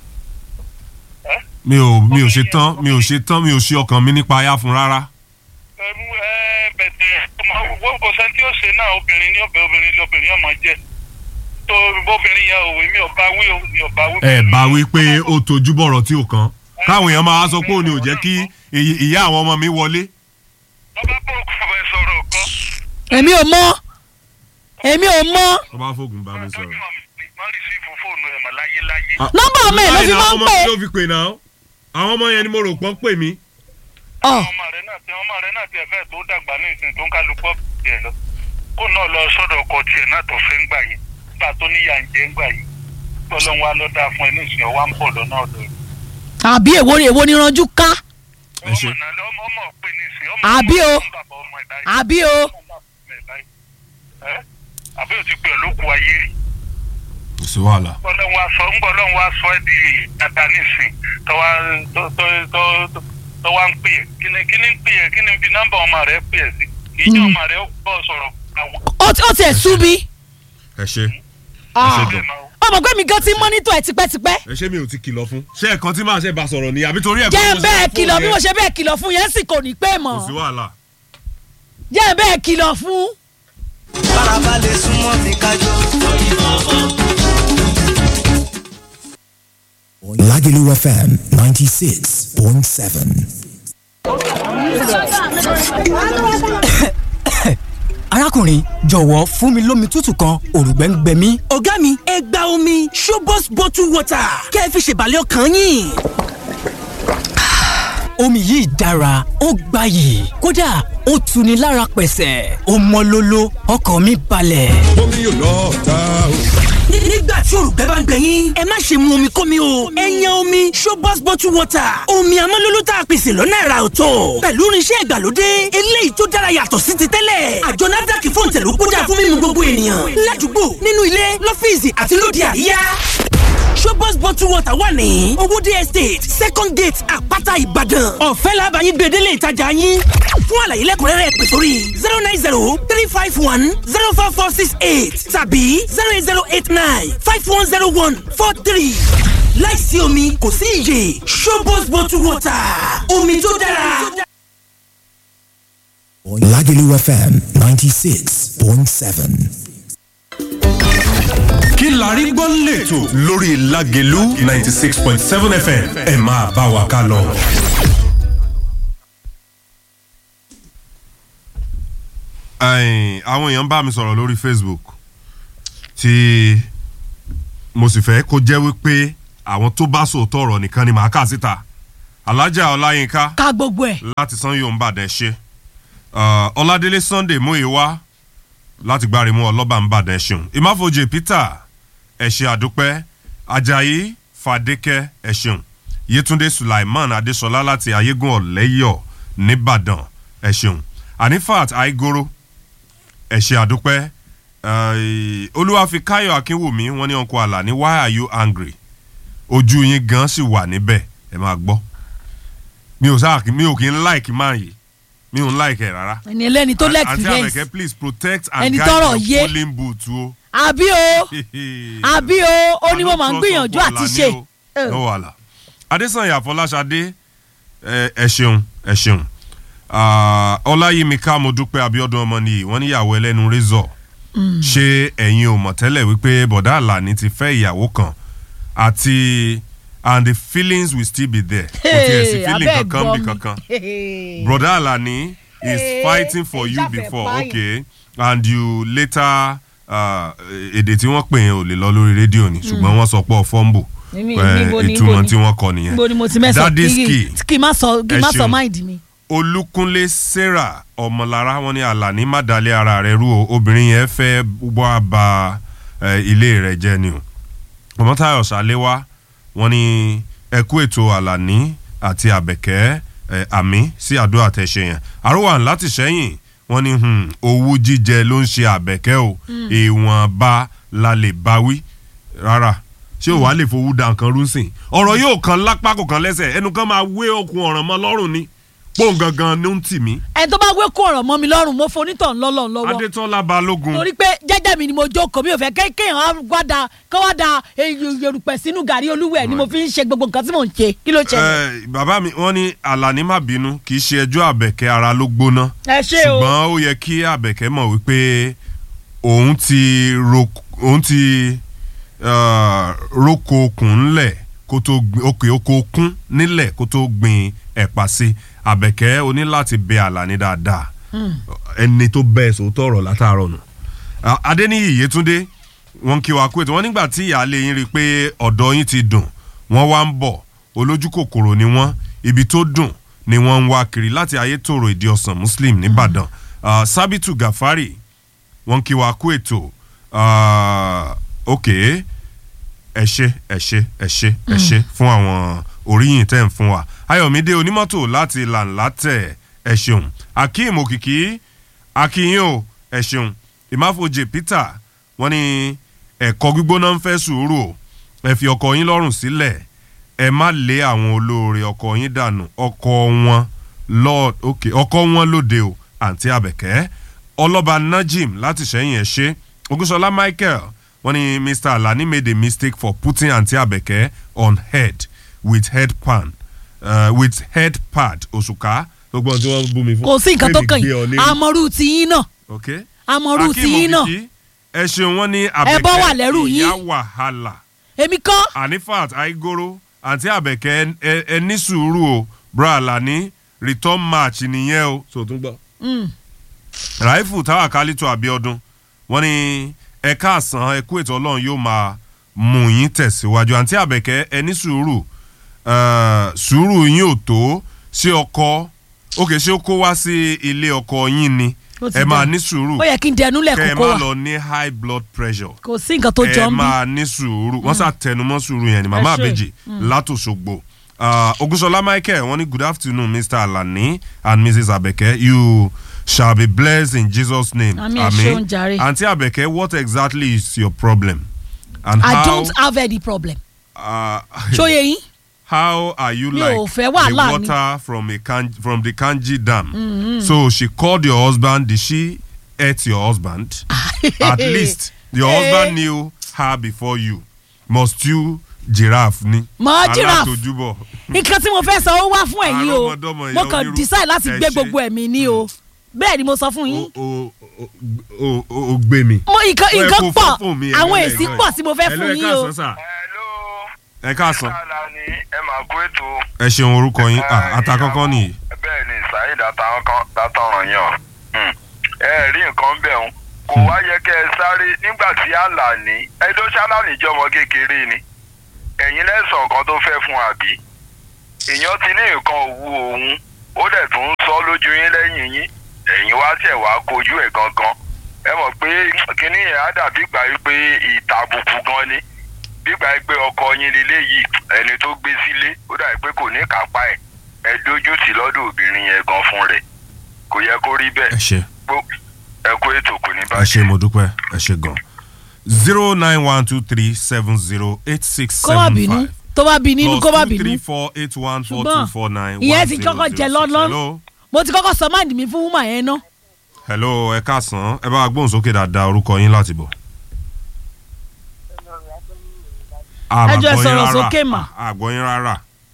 A: mi ò mi ò ṣe tán mi ò ṣe tán mi ò ṣe ọkàn mi nípa ayá fún rárá.
C: ẹmu ẹ bẹ̀tẹ̀ wọ́n kò sẹ́ni tí ó ṣe náà obìnrin ní ọbẹ̀ obìnrin lọ́bìnrin ọmọ jẹ́ tó bóbìnrin yẹn òwe mi ò bá wí o mi ò bá wí.
A: ẹ bá wí pé ó tojú bọ̀rọ̀ tí ò kàn káwọn èèyàn máa wá sọ pé òun ni ò jẹ́ kí ìy- ìyá àwọn ọmọ mi wọlé.
C: ọba bó kò fẹ́ sọ̀rọ̀ kan.
B: èmi ò mọ èmi ò mọ
A: tó bá fògùn bá mi
C: tọ́jú
A: sọ̀rọ̀.
C: wọ́n rí sí fún fóònù ẹ̀ mọ̀ láyé láyé.
B: nọ́mbà ọmọ ẹ̀ ló fi máa ń
A: ọmọ
B: pè.
A: mi ló fi pè náà àwọn ọmọ yẹn ni mo rò pọ́n pè mí.
B: ọ
C: ọmọ rẹ náà tẹ ọmọ rẹ náà tẹ fẹ́ tó dàgbà ní ìsìn tó ń kálukọ́ tiẹ̀ lọ kó náà lọ sọ́dọ̀ ọkọ tiẹ̀ náà tó fẹ́ ń gbà yìí nígbà tó níyà ń jẹ́ ń gbà yìí tọ́lọ́ wa ló dáa fún ẹ ní ìsìn ọwá ń bọ̀ lọ́nà ọ̀dọ̀ rẹ̀.
B: àbí èwo ni èwo ni ranjú ká
A: Ẹ ṣé.
C: ọmọ náà lọ ọmọ ọmọ pé ní ìsìn ọmọ
B: Àbí o.
C: ọmọ bàbá ọmọ ẹ̀dá yìí.
B: àbí o
C: Ẹ́, àbí o ti pè ọ́ lóko ayé rí
A: kò sí wàhálà.
C: ọlọ́run wa sọ ńgbọ́ ọlọ́run wa sọ ẹ́ di dada nísìn tó wá tó tó tó tó wá ń pè é kí ni kí ni ń pè é kí ni fi nọ́mbà ọmọ rẹ̀ pè é sí kì í jẹ́ ọmọ rẹ̀ ó bọ̀ sọ̀rọ̀ àwọn.
B: ó ti- ó tiẹ̀ sú mi.
A: ẹ ṣe
B: Ah.
A: gan.
B: ọmọ pé mi gan ti mọ́nítọ̀ ẹ̀ tipẹ́tipẹ́.
A: ẹ ṣé mi ò ti kìlọ̀ fún. ṣé ẹ̀kan tí màá ṣe bá sọ̀rọ̀ ni àbí torí ẹ̀
B: jẹ́
A: kọ́
B: ẹ̀
A: mo ṣe
B: bẹ́ẹ̀
A: fóònù
B: kìlọ̀ bí
A: yẹn?
B: mo ṣe bẹ́ẹ̀ kìlọ̀ fún yẹn sì kò ní pé mọ̀.
A: kò sí wàhálà.
B: jẹ́ ẹ̀ bẹ́ẹ̀ kìlọ̀ fún.
E: farabalẹ̀ súnmọ́ mi kájọ.
F: Lagelu FM 96.7.
G: arákùnrin jọ̀wọ́ fún mi lómi tútù kan òrùgbẹ́ ń gbẹ mí.
H: ọ̀gá mi ẹ gba omi showbox bottle water kẹ́ ẹ fi ṣèbàlẹ̀ ọkàn yín.
G: omi yìí dára ó gbayì kódà ó tuni lára pẹ̀sẹ̀ ó mọ́ lóló ọkàn mi balẹ̀.
I: omi yóò lọ ta o.
H: Ní- nígbà tí òrùgbẹ́ bá ń gbẹ yín ẹ má ṣe mu omi kómi o ẹ yan omi showbox bottle water omi amọ́lóló tá a pèsè lọ́nà ẹ̀rà ọ̀tọ̀ pẹ̀lú irinṣẹ́ ìgbàlódé eléyìí tó dára yàtọ̀ sí ti tẹ́lẹ̀ àjọ NAFDAC fún tẹ̀lú kódà fún mímu gbogbo ènìyàn ládùúgbò nínú ilé lọ́fíìsì àti lóde àríyá showbox bottle water wà ní owóde estate second gate àpáta ìbàdàn ọ̀fẹ́ làbàyìn gbèdélé ìtajà yín fún àlàyé lẹ́kùnrẹ́rẹ́ pè sórí zero nine zero three five one zero four four six eight tàbí zero eight zero eight nine five one zero one four three láìsí omi kò sí iyè showbox bottle water omi tó dára.
F: Lagelu FM 96.7.
J: kí la rí gbọ́ lẹ́tọ̀ lórí Lágelú ninety six point seven fm ẹ máa bá wa ká lọ.
A: Ẹ̀yin, àwọn èèyàn bá mi sọ̀rọ̀ lórí Facebook tí mo sì fẹ́ kó jẹ́ wípé àwọn tó bá sòótọ́ ọ̀rọ̀ nìkan ni màá kà síta alájà ọláyínká
B: ká gbogbo ẹ̀.
A: láti san yóò ń bàdàn ṣe Uh, ọládélé sunday múyìwá láti gbárimú ọlọ́ba ń bàdàn ṣeun ìmáfojì peter ẹ̀ṣẹ̀ àdúpẹ́ ajayi fadékẹ́ ẹ̀ṣeun yétúndé sulaiman adéṣọlá láti ayégún ọ̀lẹ́yọ̀ nìbàdàn ẹ̀ṣeun anifat aigoro ẹ̀ṣẹ̀ àdúpẹ́ eh, olúwafikáyọ̀ akínwùmí wọ́n ní ọkọ̀ àlàní why are you angry ojú yín gan sì wà níbẹ̀ ẹ máa gbọ́ mi ò sáà mi ò kí ń like man yìí mi ò ń like ẹ̀ rárá.
B: ẹni ẹlẹ́ni tó
A: àǹtí
B: lẹ́ẹ̀kìrẹ́ǹsì
A: àbẹ̀kẹ́ please protect and
B: Ẹni
A: guide
B: tọ́rọ̀
A: your
B: yé.
A: polling booth o.
B: àbí o àbí o ó ní mo máa ń gbìyànjú àti ṣe.
A: no wàhálà adésànyà fọláṣadé ẹ ẹ ṣeun ẹ ṣeun Ah, ọláyímíká mo dúpẹ́ abiodun ọmọ nìyí wọ́n níyàwó ẹlẹ́nu rẹ́zọ̀ ṣé ẹ̀yin ò mọ̀ tẹ́lẹ̀ wípé bọ̀dá àlàní ti fẹ́ ìyàwó kan àti and the feelings will still be there kò tiẹ̀ sí feeling
B: abẹ́
A: kankan
B: gbọ́
A: bí
B: mi.
A: kankan broda alani is
B: Eh,
A: fighting for
B: ẹ
A: you
B: ṣàfẹ́
A: before
B: pààyàn.
A: okay and you later uh, èdè tí wọ́n pè yẹn ò lè lọ lórí rédíò ni ṣùgbọ́n wọ́n sọ pé ọ fọ́ǹbù
B: Níbi- níbo ni-
A: ìtumọ̀
B: níbo ni?
A: tí wọ́n kọ nìyẹn
B: níbo ni mo ti mẹ́sàn
A: Daddy
B: kí
A: Ski
B: kí n má sọ kí n
A: Ẹ
B: má sọ
A: ṣeun.
B: máìdì mi.
A: olúkúnlé sarah ọmọlára wọn ní alani má dalẹ̀ ara rẹ̀ rú o obìnrin yẹn fẹ́ wá ba eh, ilé rẹ̀ jẹ́ ni o ọmọtayọ ṣàléwá wọn ní ẹkú ètò alani àti àbẹ̀kẹ́ eh, àmì sí àdó àtẹ̀ṣe yẹn àrùwà láti sẹ́yìn wọn ní hmm, owú jíjẹ ló ń ṣe àbẹ̀kẹ́ o ìwọ̀nba la lè báwí rárá ṣé o wàá lè fowó da nǹkan rú sìn ọ̀rọ̀ yóò kan lápá kò kan lẹ́sẹ̀ ẹnu kan máa wé okun ọ̀ràn mọ́ lọ́rùn ni pọ́ùn gangan ló ń tì mí.
B: ẹni tó bá wé kó ọ̀rọ̀ mọ́ mi lọ́rùn mo fonítọ̀ ńlọ́lọ́ lọ́wọ́
A: adétọ́lá balógun
B: torí pé jẹ́jẹ́ mi ni mo jókòó mi ò fẹ́ ké- kéèyàn á wá da kó wá da yorùpẹ̀ sínú gàrí olúwẹ̀ ni mo fi ń ṣe gbogbo nǹkan tí mò ń ṣe kí ló ṣẹlẹ̀.
A: Eh, bàbá mi wọ́n ní àlàní má bínú kì í ṣe ẹjọ́ àbẹ̀kẹ́ ara ló gbóná
B: ẹ ṣe o
A: ṣùgbọ́n ó yẹ kí àbẹ̀kẹ́ mọ̀ wípé òun ti ro òun ti uh, roko okùn ńlẹ̀ kó tó gbin òkè oko okun nílẹ̀ kó tó gbin ẹ̀pà sí àbẹ̀kẹ́ o ní láti bẹ àlàní dáadáa ẹni tó bẹ́ẹ̀ sòótọ́ ọ̀rọ̀ látàárọ̀ nù. Ah, adéníyì yétúndé wọn kí wa kú ètò wọn nígbà tí ìyáálé yín rí i pé ọ̀dọ́ yín ti dùn wọ́n wá ń bọ̀ olójú kòkòrò ni wọ́n ibi tó dùn ni wọ́n ń wá kiri láti ayétòrò ìdí ọ̀sán muslim nìbàdàn Ah, sábìtù gàfárì wọn kí wa kú ètò Ah, ok ẹ ṣe ẹ ṣe ẹ ṣe ẹ ṣe fún àwọn oríyìn tẹ́ ń fún wa ayọ̀mídé onímọ́tò láti làǹlátẹ̀ ẹ ṣeun akeem òkìkí akínyìn o ẹ ṣeun ìmáfojì peter wọ́n ní ẹ̀kọ́ gbígbóná ń fẹ́ sùúrù o ẹ fi ọkọ yín lọ́rùn sílẹ̀ ẹ má lé àwọn olóore ọkọ yín dànù ọkọ wọn lọ ok ọkọ wọn lóde o àǹtí àbẹ̀kẹ́ ọlọ́ba najim láti sẹ́yìn ẹ̀ ṣe ogunṣọlá michael wọ́n ní mr alani made a mistake for putting àǹtí àbẹ̀kẹ́ on head with head pan uh, with head pad òṣùká gbogbo ohun tí wọ́n bú mi fún.
B: kò sí nǹkan tó
A: Kémi
B: kàn
A: gbé ọ
B: yín
A: lérí.
B: àmọ́rú ti yín náà
A: ok
B: àmọ́rú ti
A: Akeem
B: yín náà
A: Okiki, ẹ ṣeun wọn ní
B: Ẹbọ wà lẹ́rù
A: àbẹ̀kẹ́
B: yín.
A: ìyá wàhálà
B: èmi kọ́
A: anifat aigoro àti àbẹ̀kẹ́ ẹ- ẹ ní sùúrù o bra alani return match nìyẹn o. so tún gbọ́. raifu tawakalitu abiodun wọn ní ẹ̀ka àsán ẹ̀kú ètò ọlọ́run yóò máa mú yín tẹ̀síwájú àǹtí àbẹ̀kẹ́ ẹ ní sùúrù eh, sùúrù yín ò tó ṣé ọkọ òkè ṣé ó kó wá sí ilé ọkọ yín ni
B: Ó ti
A: ẹ máa
B: dà.
A: ní sùúrù
B: ó yẹ kí n dẹnu
A: kẹ ẹ
B: lẹ́kọ̀ọ́
A: má
B: wa
A: lọ ní high blood pressure
B: kò sí nǹkan tó jọ
A: ẹ
B: ń bí
A: máa ní sùúrù wọ́n sà tẹnumọ́ sùúrù yẹn ni màmá
B: Ẹ ṣé.
A: àbèjì látòṣogbo Uh, ogunṣọlá michael wọ́n ní good afternoon mr alani and mrs abeke you shall be blessed in jesus name
B: Àmín, ẹ ṣeun jàre.
A: aunty abeke what exactly is your problem and
B: i
A: how
B: don't have any problem
A: uh,
B: ṣóye yín
A: how are you
B: Mi ò
A: like
B: fẹ́
A: the
B: wàhálà ni.
A: water from a kan from the kanji dam so she called your husband did she hurt your husband at least your husband knew her before you must you giraffe ni
B: Mọ giraffe.
A: alátojúbọ
B: nǹkan tí mo fẹ́ sọ ó wá fún ẹ̀yin o
A: Àrọ́mọdọ́mọ
B: mo
A: ìyá
B: kàn
A: onírú.
B: decide láti
A: Ẹ
B: gbé
A: ṣé.
B: gbogbo ẹ̀mí ní o bẹ́ẹ̀ ni mo sọ fún yín
A: o o o o o gbé mi.
B: mo nǹkan
A: Ó yẹ
B: nǹkan
A: kó
B: pọ̀
A: fún fún mi,
B: àwọn
A: ẹ̀lọ́
B: èsì
A: ẹ̀lọ́
B: pọ̀ tí mo fẹ́
A: Hello,
B: fún
A: ẹ
B: yín o
A: káàsán sà.
C: hello
A: ẹ káàsán
C: sàlà ni ẹ máa kó ètò.
A: ẹ ṣeun orúkọ yín Ah, àtàkọ́kọ́ nìyí.
C: bẹ́ẹ̀ ni saheed àtàwọn kan látọ̀ràn yàn Hmm. ẹ rí nǹkan bẹ̀ ń kò wá yẹ kẹ́ ẹ sáré nígbà tí àlàní ẹjọ́ ṣáláàní jọmọ kékeré ni ẹ̀yin lẹ́sàn kan tó fẹ́ fún àbí èèyàn ti ní nǹkan òwú òun ó dẹ̀ tún ń sọ lójú yín lẹ́yìn yín ẹ̀yin wá tẹ̀ wá kojú ẹ̀ gangan ẹ mọ̀ pé kínní yẹn á dàbí gbà yí pé ìtàbùkù gan ni gbígbà yí pé ọkọ yín lílé yìí ẹni tó gbé sílé ó dàbí pé kò ní kápá ẹ̀ ẹ dójú tì lọ́dọ̀ obìnrin yẹn gan fún rẹ̀
K: kò yẹ kó rí
A: ẹ
K: bẹ́ẹ̀
A: ṣe
K: ẹ kó ètò kò ní
A: ẹ
K: bàjẹ́.
A: ṣe mo dúpẹ́ ẹ ṣe gan zero nine one two three seven zero eight six
B: kó má
A: seven
B: bínú
A: five
B: tó bá bí nínú kó má
A: plus two three
B: bínú
A: four eight one four two
B: ṣùgbọ́n
A: four nine
B: ìyẹn
A: one
B: ti
A: zero
B: kọ́kọ́
A: zero
B: jẹ
A: six.
B: lọ́lọ́
A: hello
B: mo ti kọ́kọ́ sọ máàdì mi fún wúmà yẹn ná
A: hello ẹ káàsán ẹ bá wa gbóhùn sókè dáadáa orúkọ yín láti bọ̀.
B: Ẹ jọ̀ọ́ ẹ sọ̀rọ̀ sókè mà.
A: àgbọ̀yìn rárá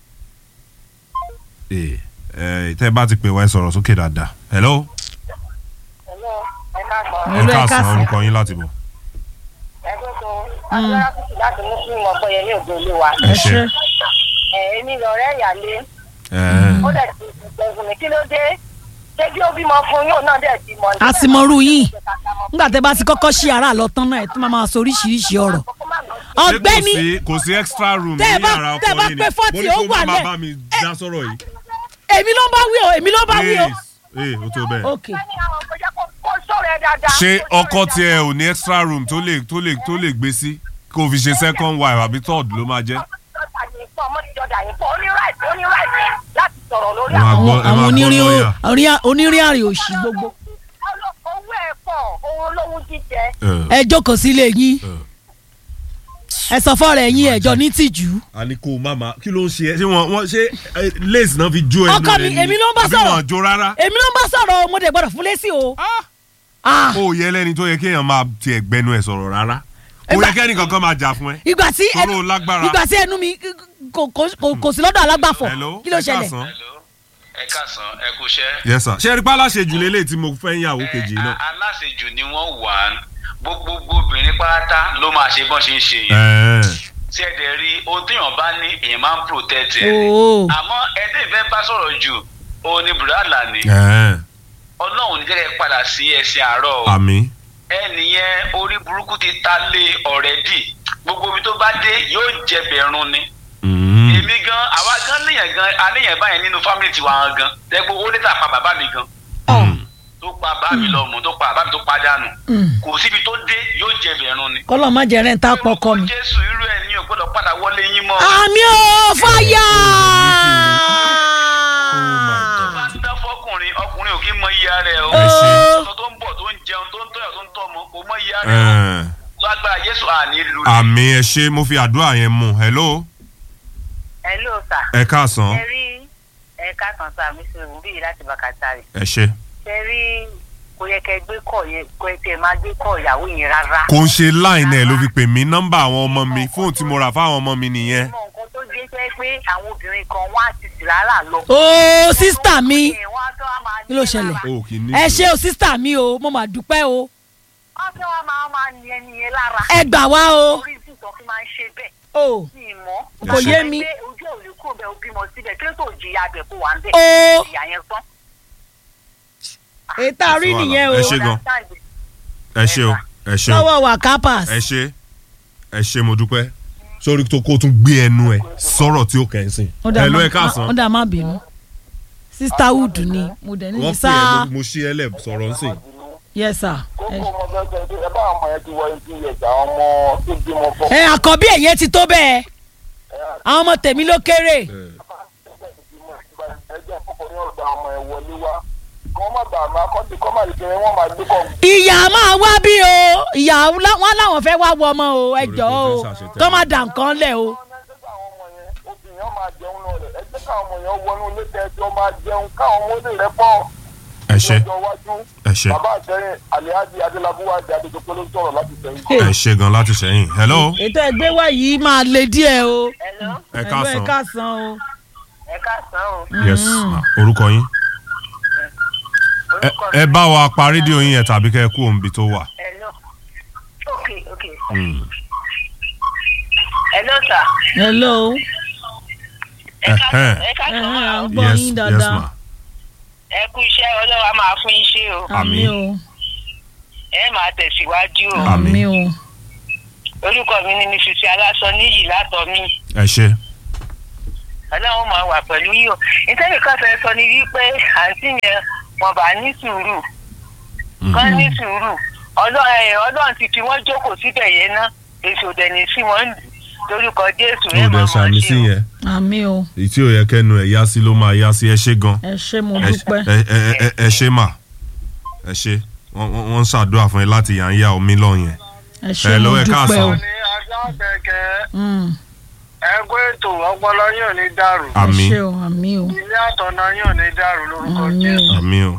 A: ee ẹ tẹ́ ẹ bá ti pè wá ẹ sọ̀rọ̀ sókè dáadáa hello ẹ
B: Hello, ẹ
A: káàsán
B: káàsán.
A: orúkọ yín láti bọ̀.
L: láti muslim ọgbọyẹ ní òde olé wa.
A: ẹ ṣe
L: èmi lọ̀rẹ́ ìyálé
A: ẹ
L: ó dẹ̀ ti gbẹ̀gùn mi kí ló dé ṣé bí ó bímọ fún yóò náà dẹ̀ ti mọ̀ ní.
B: a sì mọrú yín nígbà tẹ bá ti kọ́kọ́ ṣí ara lọ tán náà ẹ tún máa máa sọ oríṣiríṣi ọ̀rọ̀ ọ̀gbẹ́ni
A: Ṣé kò sí- kò sí extra room ní
B: tẹ́ ẹ bá-
A: yàrá
B: tẹ́ ẹ
A: ọkọ
B: bá
A: yín ni
B: pé 40
A: mo ní
B: ó
A: kó
B: wà
A: má má
B: lẹ̀.
A: bá mi dá sọ̀rọ̀ yìí.
B: èmi ló ń bá wí o èmi ló ń bá wí o.
A: ee o tó bẹ́ẹ̀.
B: ok
L: kó sọ̀rọ̀ ẹ dáadáa.
A: ṣé ọkọ tiẹ̀ ò ní extra room tó lè tó lè tó lè gbé sí kó fi ṣe second wife àbí third ló máa jẹ́.
L: ọmọ ti jọdá yín pọ̀ ó ní right ó ní right láti sọ̀rọ̀ lórí
A: Ẹ máa
L: àwọn.
A: gbọ́- ẹ
B: àwọn
A: máa gbọ́
B: onírin
A: lọ́ọ̀yà.
B: orí- onírin àrè òṣì gbogbo
L: owó ẹ̀ pọ̀ owó olówó jíjẹ.
B: ẹ jókòó sílé yín ẹ sọ fọ́ọ̀rọ̀ ẹ̀yìn ẹ̀jọ̀ ní tìjú.
A: a ní kó o má ma kí ló ń ṣe ẹ ṣé wọn wọn ṣé eh, lace náà fi jó ẹnu
B: ọkọ
A: rẹ
B: mi
A: ni
B: èmi ló ń bá
A: àbí
B: sọ̀rọ̀
A: wọn jó rárá.
B: èmi ló ń bá sọ̀rọ̀ o, mo dẹ̀ gbọ́dọ̀ fún lésì o. Ah,
A: ó yẹ lẹ́ni tó yẹ kéèyàn máa tiẹ̀ gbẹnu ẹ̀ sọ̀rọ̀ rárá kò
B: Ìgbà-
A: yẹ kẹ́ni kankan máa jà fún ẹ.
B: ìgbà tí
A: Tóró o lágbára.
B: ìgbà tí ẹnu mi kò- kò kò- kò sí lọ́dọ̀ alágbàfọ̀
A: Hello,
B: kí ló
A: ẹ
B: ṣẹlẹ̀.
A: káàsán.
K: ẹ káàsán ẹ kú iṣẹ́.
A: yes sir ṣé ẹ rí pálá ṣe jù lélẹ̀ tí mo fẹ́ yàwó kejì náà.
K: aláṣejù ni wọ́n wà á gbogbo obìnrin pátá ló máa ṣe bọ́n ṣe ń ṣe yẹn.
A: Ẹ̀ẹ́.
K: tí ẹ dẹ̀ rí ohun téèyàn bá ní èèyàn máa ń protect ẹ̀ ni.
B: Oo.
K: àmọ́ ẹni ìfẹ́ bá sọ̀rọ̀ jù òun ni bùrọ̀dà ní.
A: Ẹ̀ẹ́.
K: ọlọ́run ní jẹ́ kẹ́ padà sí ẹsẹ̀ àárọ̀ o.
A: àmì.
K: ẹnìyẹn orí burúkú ti ta lé ọ̀rẹ́dì gbogbo ibi tó bá dé yóò jẹ bẹ̀rùn ni. èmi gan àwa gan níyàn gan aníyàn báyẹn nínú fámìlì tiwa gan tẹ́gbó owó lẹ́tà pa bàbá mi gan tó pa bàbá mi lọ́mù tó pa bàbá mi tó pa dànù kò síbi tó dé yóò jẹ bẹ̀rùn ni.
B: kọ́lọ̀ má jẹ́ rẹ́ńtà pọkọ mi.
K: jésù irú ẹ̀ ní o gbọ́dọ̀ padà wọlé yín mọ́.
B: àmì ò fàyà.
K: tó bá ń dá fọkùnrin ọkùnrin ò kí mọ iye ara ẹ o.
A: Ẹ ṣé.
K: ọ̀sán tó ń bọ̀ tó ń jẹun tó ń tọ́yọ̀ tó ń tọ́mọ kò mọ iye ara ẹ o.
A: Ẹ̀ẹ́.
K: lágbára jésù àní lu.
A: àmì ẹ ṣe mo fi àdúrà yẹn mú hello
L: hello sir.
A: ẹ káàsán
L: ẹ rí ẹ̀ka kan sáà mi sí ìwúrí yìí láti bàkàtà rẹ̀.
A: ẹ ṣe.
L: ṣe rí kò yẹ kẹ́ gbé kọ̀ yẹn kò yẹ kẹ́ máa gbé kọ̀ ìyàwó yẹn rárá.
A: kò ń ṣe line ẹ ló fi pè mí nọ́mbà àwọn ọmọ mi fóònù tí mo rà fáwọn ọmọ mi nìyẹn.
L: mọ nǹkan tó dé jẹ́ pé àwọn obìnrin kan wọ́n á ti sì rárá lọ.
B: ooo sísítà mi
L: wọ́n á tó wá máa
B: kí ló ṣẹlẹ̀.
A: o kì í ní.
B: ẹ ṣe o sísítà mi o mo mà dúpẹ́ o
L: wọ́n tó wá máa máa ní ẹni yẹn lára.
B: ẹ gbà wá o.
L: orí ìsìnkàn fi máa ń ṣe bẹ́ẹ̀.
B: o
L: mi ì mọ̀.
B: Kò yé mi.
L: Pé ojú ò lè kúrò bẹ́ẹ̀ o bímọ síbẹ̀ kí ló tó jìyà abẹ kó wà ń bẹ̀.
B: Oo.
L: ìyá yẹn tán.
B: ètò àrí nìyẹn o
A: ẹ ṣe gan ẹ ṣe o ẹ ṣe o
B: lọ́wọ́ wà kápás.
A: ẹ ṣe ẹ ṣe mo dúpẹ́ sórí tó kó tún gbé ẹnu ẹ sọ̀rọ̀ tí ó kẹ́ ẹ sìn.
B: ó dà
A: ẹ ló
B: má-
A: ẹ káàsán
B: ó dà má bínú sísítà wood ni mo dẹ̀ ní
A: wọ́n pè é
B: sáà
A: mo- mo ṣí ẹ lẹ̀ sọ̀rọ̀ ń sìn.
B: yes sir. ẹ-
M: ẹ bá àwọn ọmọ yẹn ti wọ eighteen years àwọn ọmọ tó bímọ fọ.
B: ẹ àkọ́bí ẹ̀yẹ ti tó bẹ́ẹ̀ àwọn ọmọ tèmi ló kéré.
M: ẹjẹ kọkùnrin ọgbà ọmọ ẹ wọlé wá kọ́ má bàa máa kọ́ ti kọ́ má lè kéré wọ́n máa gbé kọ́.
B: ìyá máa wá bí o ìyá lá- wọn láwọn fẹ́ wá wọ ọmọ o ẹ jọ o kọ́ má dà nǹkan lẹ̀ o.
M: obìnrin máa jẹun lọ rẹ ẹ jẹ́ káwọn ọmọ yẹn wọnú ilé tẹ́jọ́ máa jẹun káwọn ọmọ lè rẹ pọ̀.
A: ẹ ṣe
M: lọ́jọ́ iwájú
A: ẹ ṣe
M: bàbá àtẹ̀yìn alihaji adélábúwájú adéjọpẹ́ ló ń sọ̀rọ̀ láti sẹ́yìn.
A: ẹ ṣe gan láti sẹ́yìn hello
B: ètò ẹgbẹ́ wa yìí máa le díẹ̀ o.
A: ẹ
B: ẹ
A: káàsán
B: káàsán o.
L: ẹ káàsán o.
A: yes ma orúkọ yín. Ẹ- ẹ bá wa pa rédíò yín yẹn tàbí kẹ́ ẹ kú òǹbí tó wà.
L: hello ok ok
A: Mm.
L: hello sir.
B: hello.
A: Ẹhẹ́n.
L: ẹ káàsán
B: Ẹhẹ́n,
L: máa
B: à
L: o.
B: ń gbọ́
A: yes
B: yín
A: yes
B: dáadáa.
A: ma
L: ẹ kú iṣẹ́ ọlọ́wà máa fún yín ṣe o.
A: Àmín.
B: o.
L: ẹ máa tẹ̀síwájú o.
B: àmì o.
L: orúkọ mi ni mrs aláṣọ níyì látọ̀ mi.
A: ẹ ṣe
L: ọlọ́run máa wà pẹ̀lú yìí o nítorí kan fẹ́ sọ ni wípé àǹtí yẹn wọn bá ní sùúrù kán ní sùúrù Ọlọ́- ẹ, ọlọ́run ti fi wọ́n jókòó síbẹ̀ yẹn ná èso dẹ̀ni sí wọn lù lórúkọ jésù
A: ó dẹ̀ sàmì sí yẹn
B: àmì o
A: èyí tí ò yẹ kẹnu ẹ̀ yá sí ló máa yá sí ẹ ṣe gan
B: ẹ ṣé mo
A: ẹ
B: dúpẹ́.
A: ẹ ẹ- ẹ- ẹ ṣe mà ẹ ṣe wọ́n wọ́n- wọ́n ń ṣàdúrà fún ẹ láti yà ń yá omi lọ yẹn.
B: ẹ ṣé
A: ẹ
B: mo
A: lọ́wọ́ ẹ
B: dúpẹ́
A: káàsán.
B: o. Mm.
C: ẹgbẹ́ ètò ọpọlọ yóò ní dàrú.
A: Àmín.
B: ẹ ṣé o àmì o
C: ilé àtọ̀nà yóò ní dàrú lórúkọ
B: àmì o.
C: jésù.
A: àmì o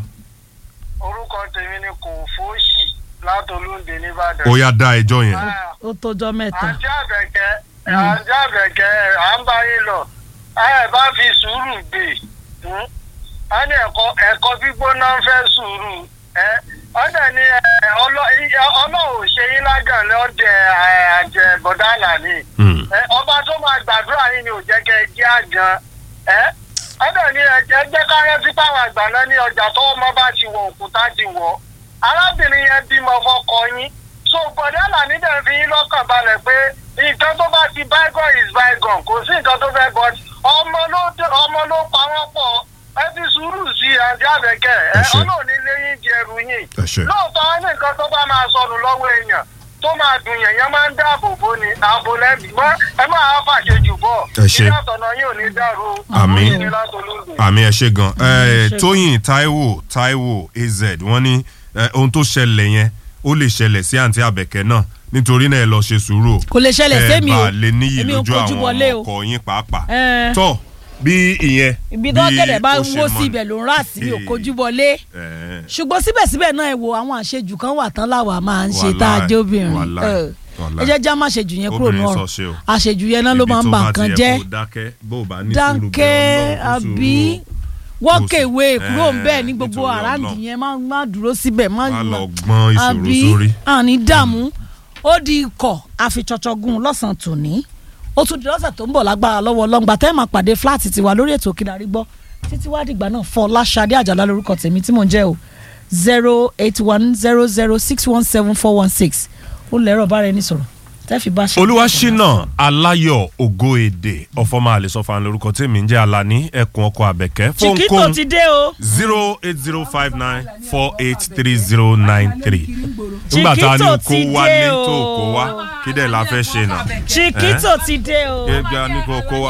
C: orúkọ tèmi ni kò fóṣì látolúndé nìbàdàn.
A: ó yá dá ẹjọ́ yẹn.
B: ó tójọ́ mẹ́ta.
C: àǹtí àbẹ̀kẹ́ àǹtí àbẹ̀kẹ́ à ń bá yín lọ ẹ bá fi sùúrù gbé hmm? a ní ẹ̀kọ́ ẹ̀kọ́ gbígbóná ń fẹ́ sùúrù ẹ ọdẹ ni ẹ, ọlọ- ì- ọlọ́run ò ṣe yín lágàn lọ́dẹ ẹ, àjẹ bọ̀dálà ni ẹ, ọba tó máa gbàdúrà yín ni ò jẹ́ kẹ́ ẹ jẹ́ àgàn ẹ ọdẹ ni ẹ jẹ́ jẹ́ ká rántí páwọn àgbà náà ní ọjà tó ọmọ bá ti wọ òkúta ti wọ̀ arábìnrin yẹn bímọ fọkọ yín so bọ̀dálà níbẹ̀ fi yín lọ́kàn balẹ̀ pé nǹkan tó bá ti bygone is bygone kò sí nǹkan tó fẹ́ bọ́ ọmọ ló ọmọ ló pa wọ́n pọ̀ ẹ fi sùúrù sí àǹtí àbẹ̀kẹ́ ẹ
A: ṣé.
C: ọlọ́ọ̀ni lẹ́yìn di ẹrù yín
A: ẹ ṣé.
C: lóòótọ́ wọn ní nǹkan tó bá máa sọnù lọ́wọ́ èèyàn tó máa dùn yẹn yẹn máa ń dáàbò bò ní ààbò lẹ́bi mọ́ ẹ máa fàṣejù bọ̀
A: Ẹ ṣé.
C: ilé àtọ̀nà yóò ní dàrú
A: Àmín.
C: ní látolúndé.
A: àmì ẹ ṣe gan ẹ
B: ṣé.
A: tóyìn taiwo taiwo az wọ́n ní ẹ, ohun tó ṣẹlẹ̀ yẹn ó lè ṣẹlẹ̀ sí àǹtí àbẹ̀kẹ́ náà nítorí náà ẹ lọ ṣe sùúrù o
B: kò lè ṣẹlẹ̀ sẹ́mi o
A: ẹ bá lè níyì
B: èmi ò
A: lójú
B: kojú
A: àwọn
B: wọlé o.
A: ọkọ yín pàápàá
B: Ẹ.
A: tọ bí ìyẹn
B: ibi tó gẹ̀dẹ̀ bá
A: ó
B: ń
A: ṣe
B: wó
A: mọ́
B: sí ibẹ̀ ló ń rà sí mi ò
A: Eh.
B: kojú wọlé
A: ẹ,
B: ṣùgbọ́n síbẹ̀síbẹ̀ náà ẹ wo àwọn àṣejù kan wà tán láwa máa ń ṣe
A: Wàláì,
B: tá a jẹ́ obìnrin
A: wàláì,
B: ẹ
A: wàláì.
B: ẹ jẹ́ já má ṣejù yẹn kúrò ní
A: Obìnrin
B: ọ̀rọ̀
A: sọ ṣe o.
B: àṣejù yẹn náà ló
A: ibi
B: máa ń
A: tó
B: ba
A: bá
B: nǹkan
A: ti yẹ
B: jẹ́
A: kó dákẹ́ bó o bá ní sùúrù
B: dáńkẹ́
A: bẹ́ẹ̀ Ọlọ́run fún
B: àbí
A: sùúrù o.
B: wọ́kẹ̀wé
A: Kò sí-
B: kúrò ń bẹ́ẹ̀ ní
A: Eh,
B: gbogbo
A: nítorí
B: àràǹdì
A: Ọlọ́run.
B: yẹn má má dúró síbẹ̀ má
A: Má lọ gbọ́n ìṣòro
B: àbí
A: sórí.
B: àní dààmú ó di ikọ̀ àfiṣọ̀ṣọ̀gùn lọ́sàn-án tòní ó tún di lọ́sẹ̀ tó ń bọ̀ lágbára lọ́wọ́ ọlọ́ngbà tẹ́ ẹ̀ máa pàdé fúláàtì tiwa lórí ètò Kílárí Gbọ́ títí wá dìgbà náà Fọláṣadé Àjàlá lórúkọ tèmi tí mò ń jẹ́ o zero eight one zero zero six one seven four one six ó lẹ́rọ̀ bára ẹni sọ̀rọ̀ tẹ́ fi bá ṣe.
A: olúwaṣínà aláyọ̀ ògo èdè ọ̀fọ̀mọ́ àlẹ́sọ̀fà lórúkọ tèmi ń jẹ́ alani ẹkùn ọkọ̀ àbẹ̀kẹ́
B: chiquito ti dé o.
A: zero eight zero five nine four eight three zero nine three nígbà tá a ní
B: Chiquito
A: kó
B: ti
A: wálé
B: dé o.
A: tó kó wá kí dẹ̀ la fẹ́ ṣe nà.
B: chiquito ti dé o.
A: ẹ gbà ní kó kó wá.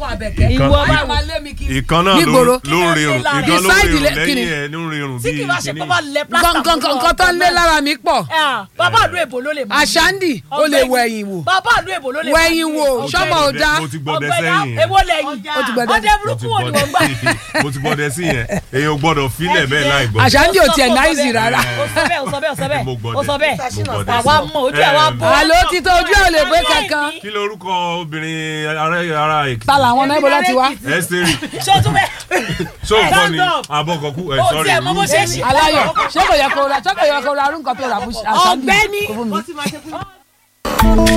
B: ìwọ bá wà.
A: ìkan náà ló
N: Nígboro.
A: ló ń rirun ìkan ló ń
N: Beside
A: rirun
N: the- kini?
A: lẹ́yìn ẹ̀ ló ń rirun
B: tí kì í bá ṣe
A: bíi
B: pé bá lẹ plásítà
N: nǹkan nǹkan tó ń lé lára mi pọ̀
B: bàbá àlú èbó ló lè mú.
N: àṣàndì ó lè wọ ẹ̀yìn wò
B: bàbá àlú èbó ló lè mú.
N: wẹ̀yìn wò sọ́mọ ò dá
A: mo ti gbọ́dẹ sẹ́yìn
B: èwo lẹ́yìn.
N: Ó ti gbọ́dẹ-
B: ọdẹ burúkú wo ni wọ́n gbà.
A: mo ti gbọ́dẹ sí yẹn èèyàn gbọ́dọ̀ filẹ̀ bẹ́ẹ̀ láì gbọ́.
N: àṣàndì ò tiẹ̀ náìsì rárá
B: ó sọ bẹ́ẹ̀ ó sọ bẹ́ẹ̀ ó sọ bẹ́ẹ̀
A: Mo gbọ́dẹ.
B: ó sọ bẹ́ẹ̀
A: Mo gbọ́dẹ
B: àwa
A: sí.
B: mọ ojú ẹ̀ wá bọ́.
N: àló ti tó ojú ẹ̀ ò lè gbé kankan
A: kí lorúkọ obìnrin ará ará èkìtì.
N: ta làwọn náà ibo láti wá.
A: ẹsẹ̀rì
B: ṣé o tún bẹ́ẹ̀.
A: ṣó nǹkan ni
B: Stand up.
A: abọ́kọ̀kú ẹ̀
B: Ó
A: sọ́rí.
B: tiẹ̀ mọ bó ṣe ṣe.
N: aláyọ̀ ṣé kò yẹ kó ra ṣé kò yẹ kó ra arúgbó tó rà fún àṣàndì
B: ọ̀gbẹ́ni
N: kó fún mi.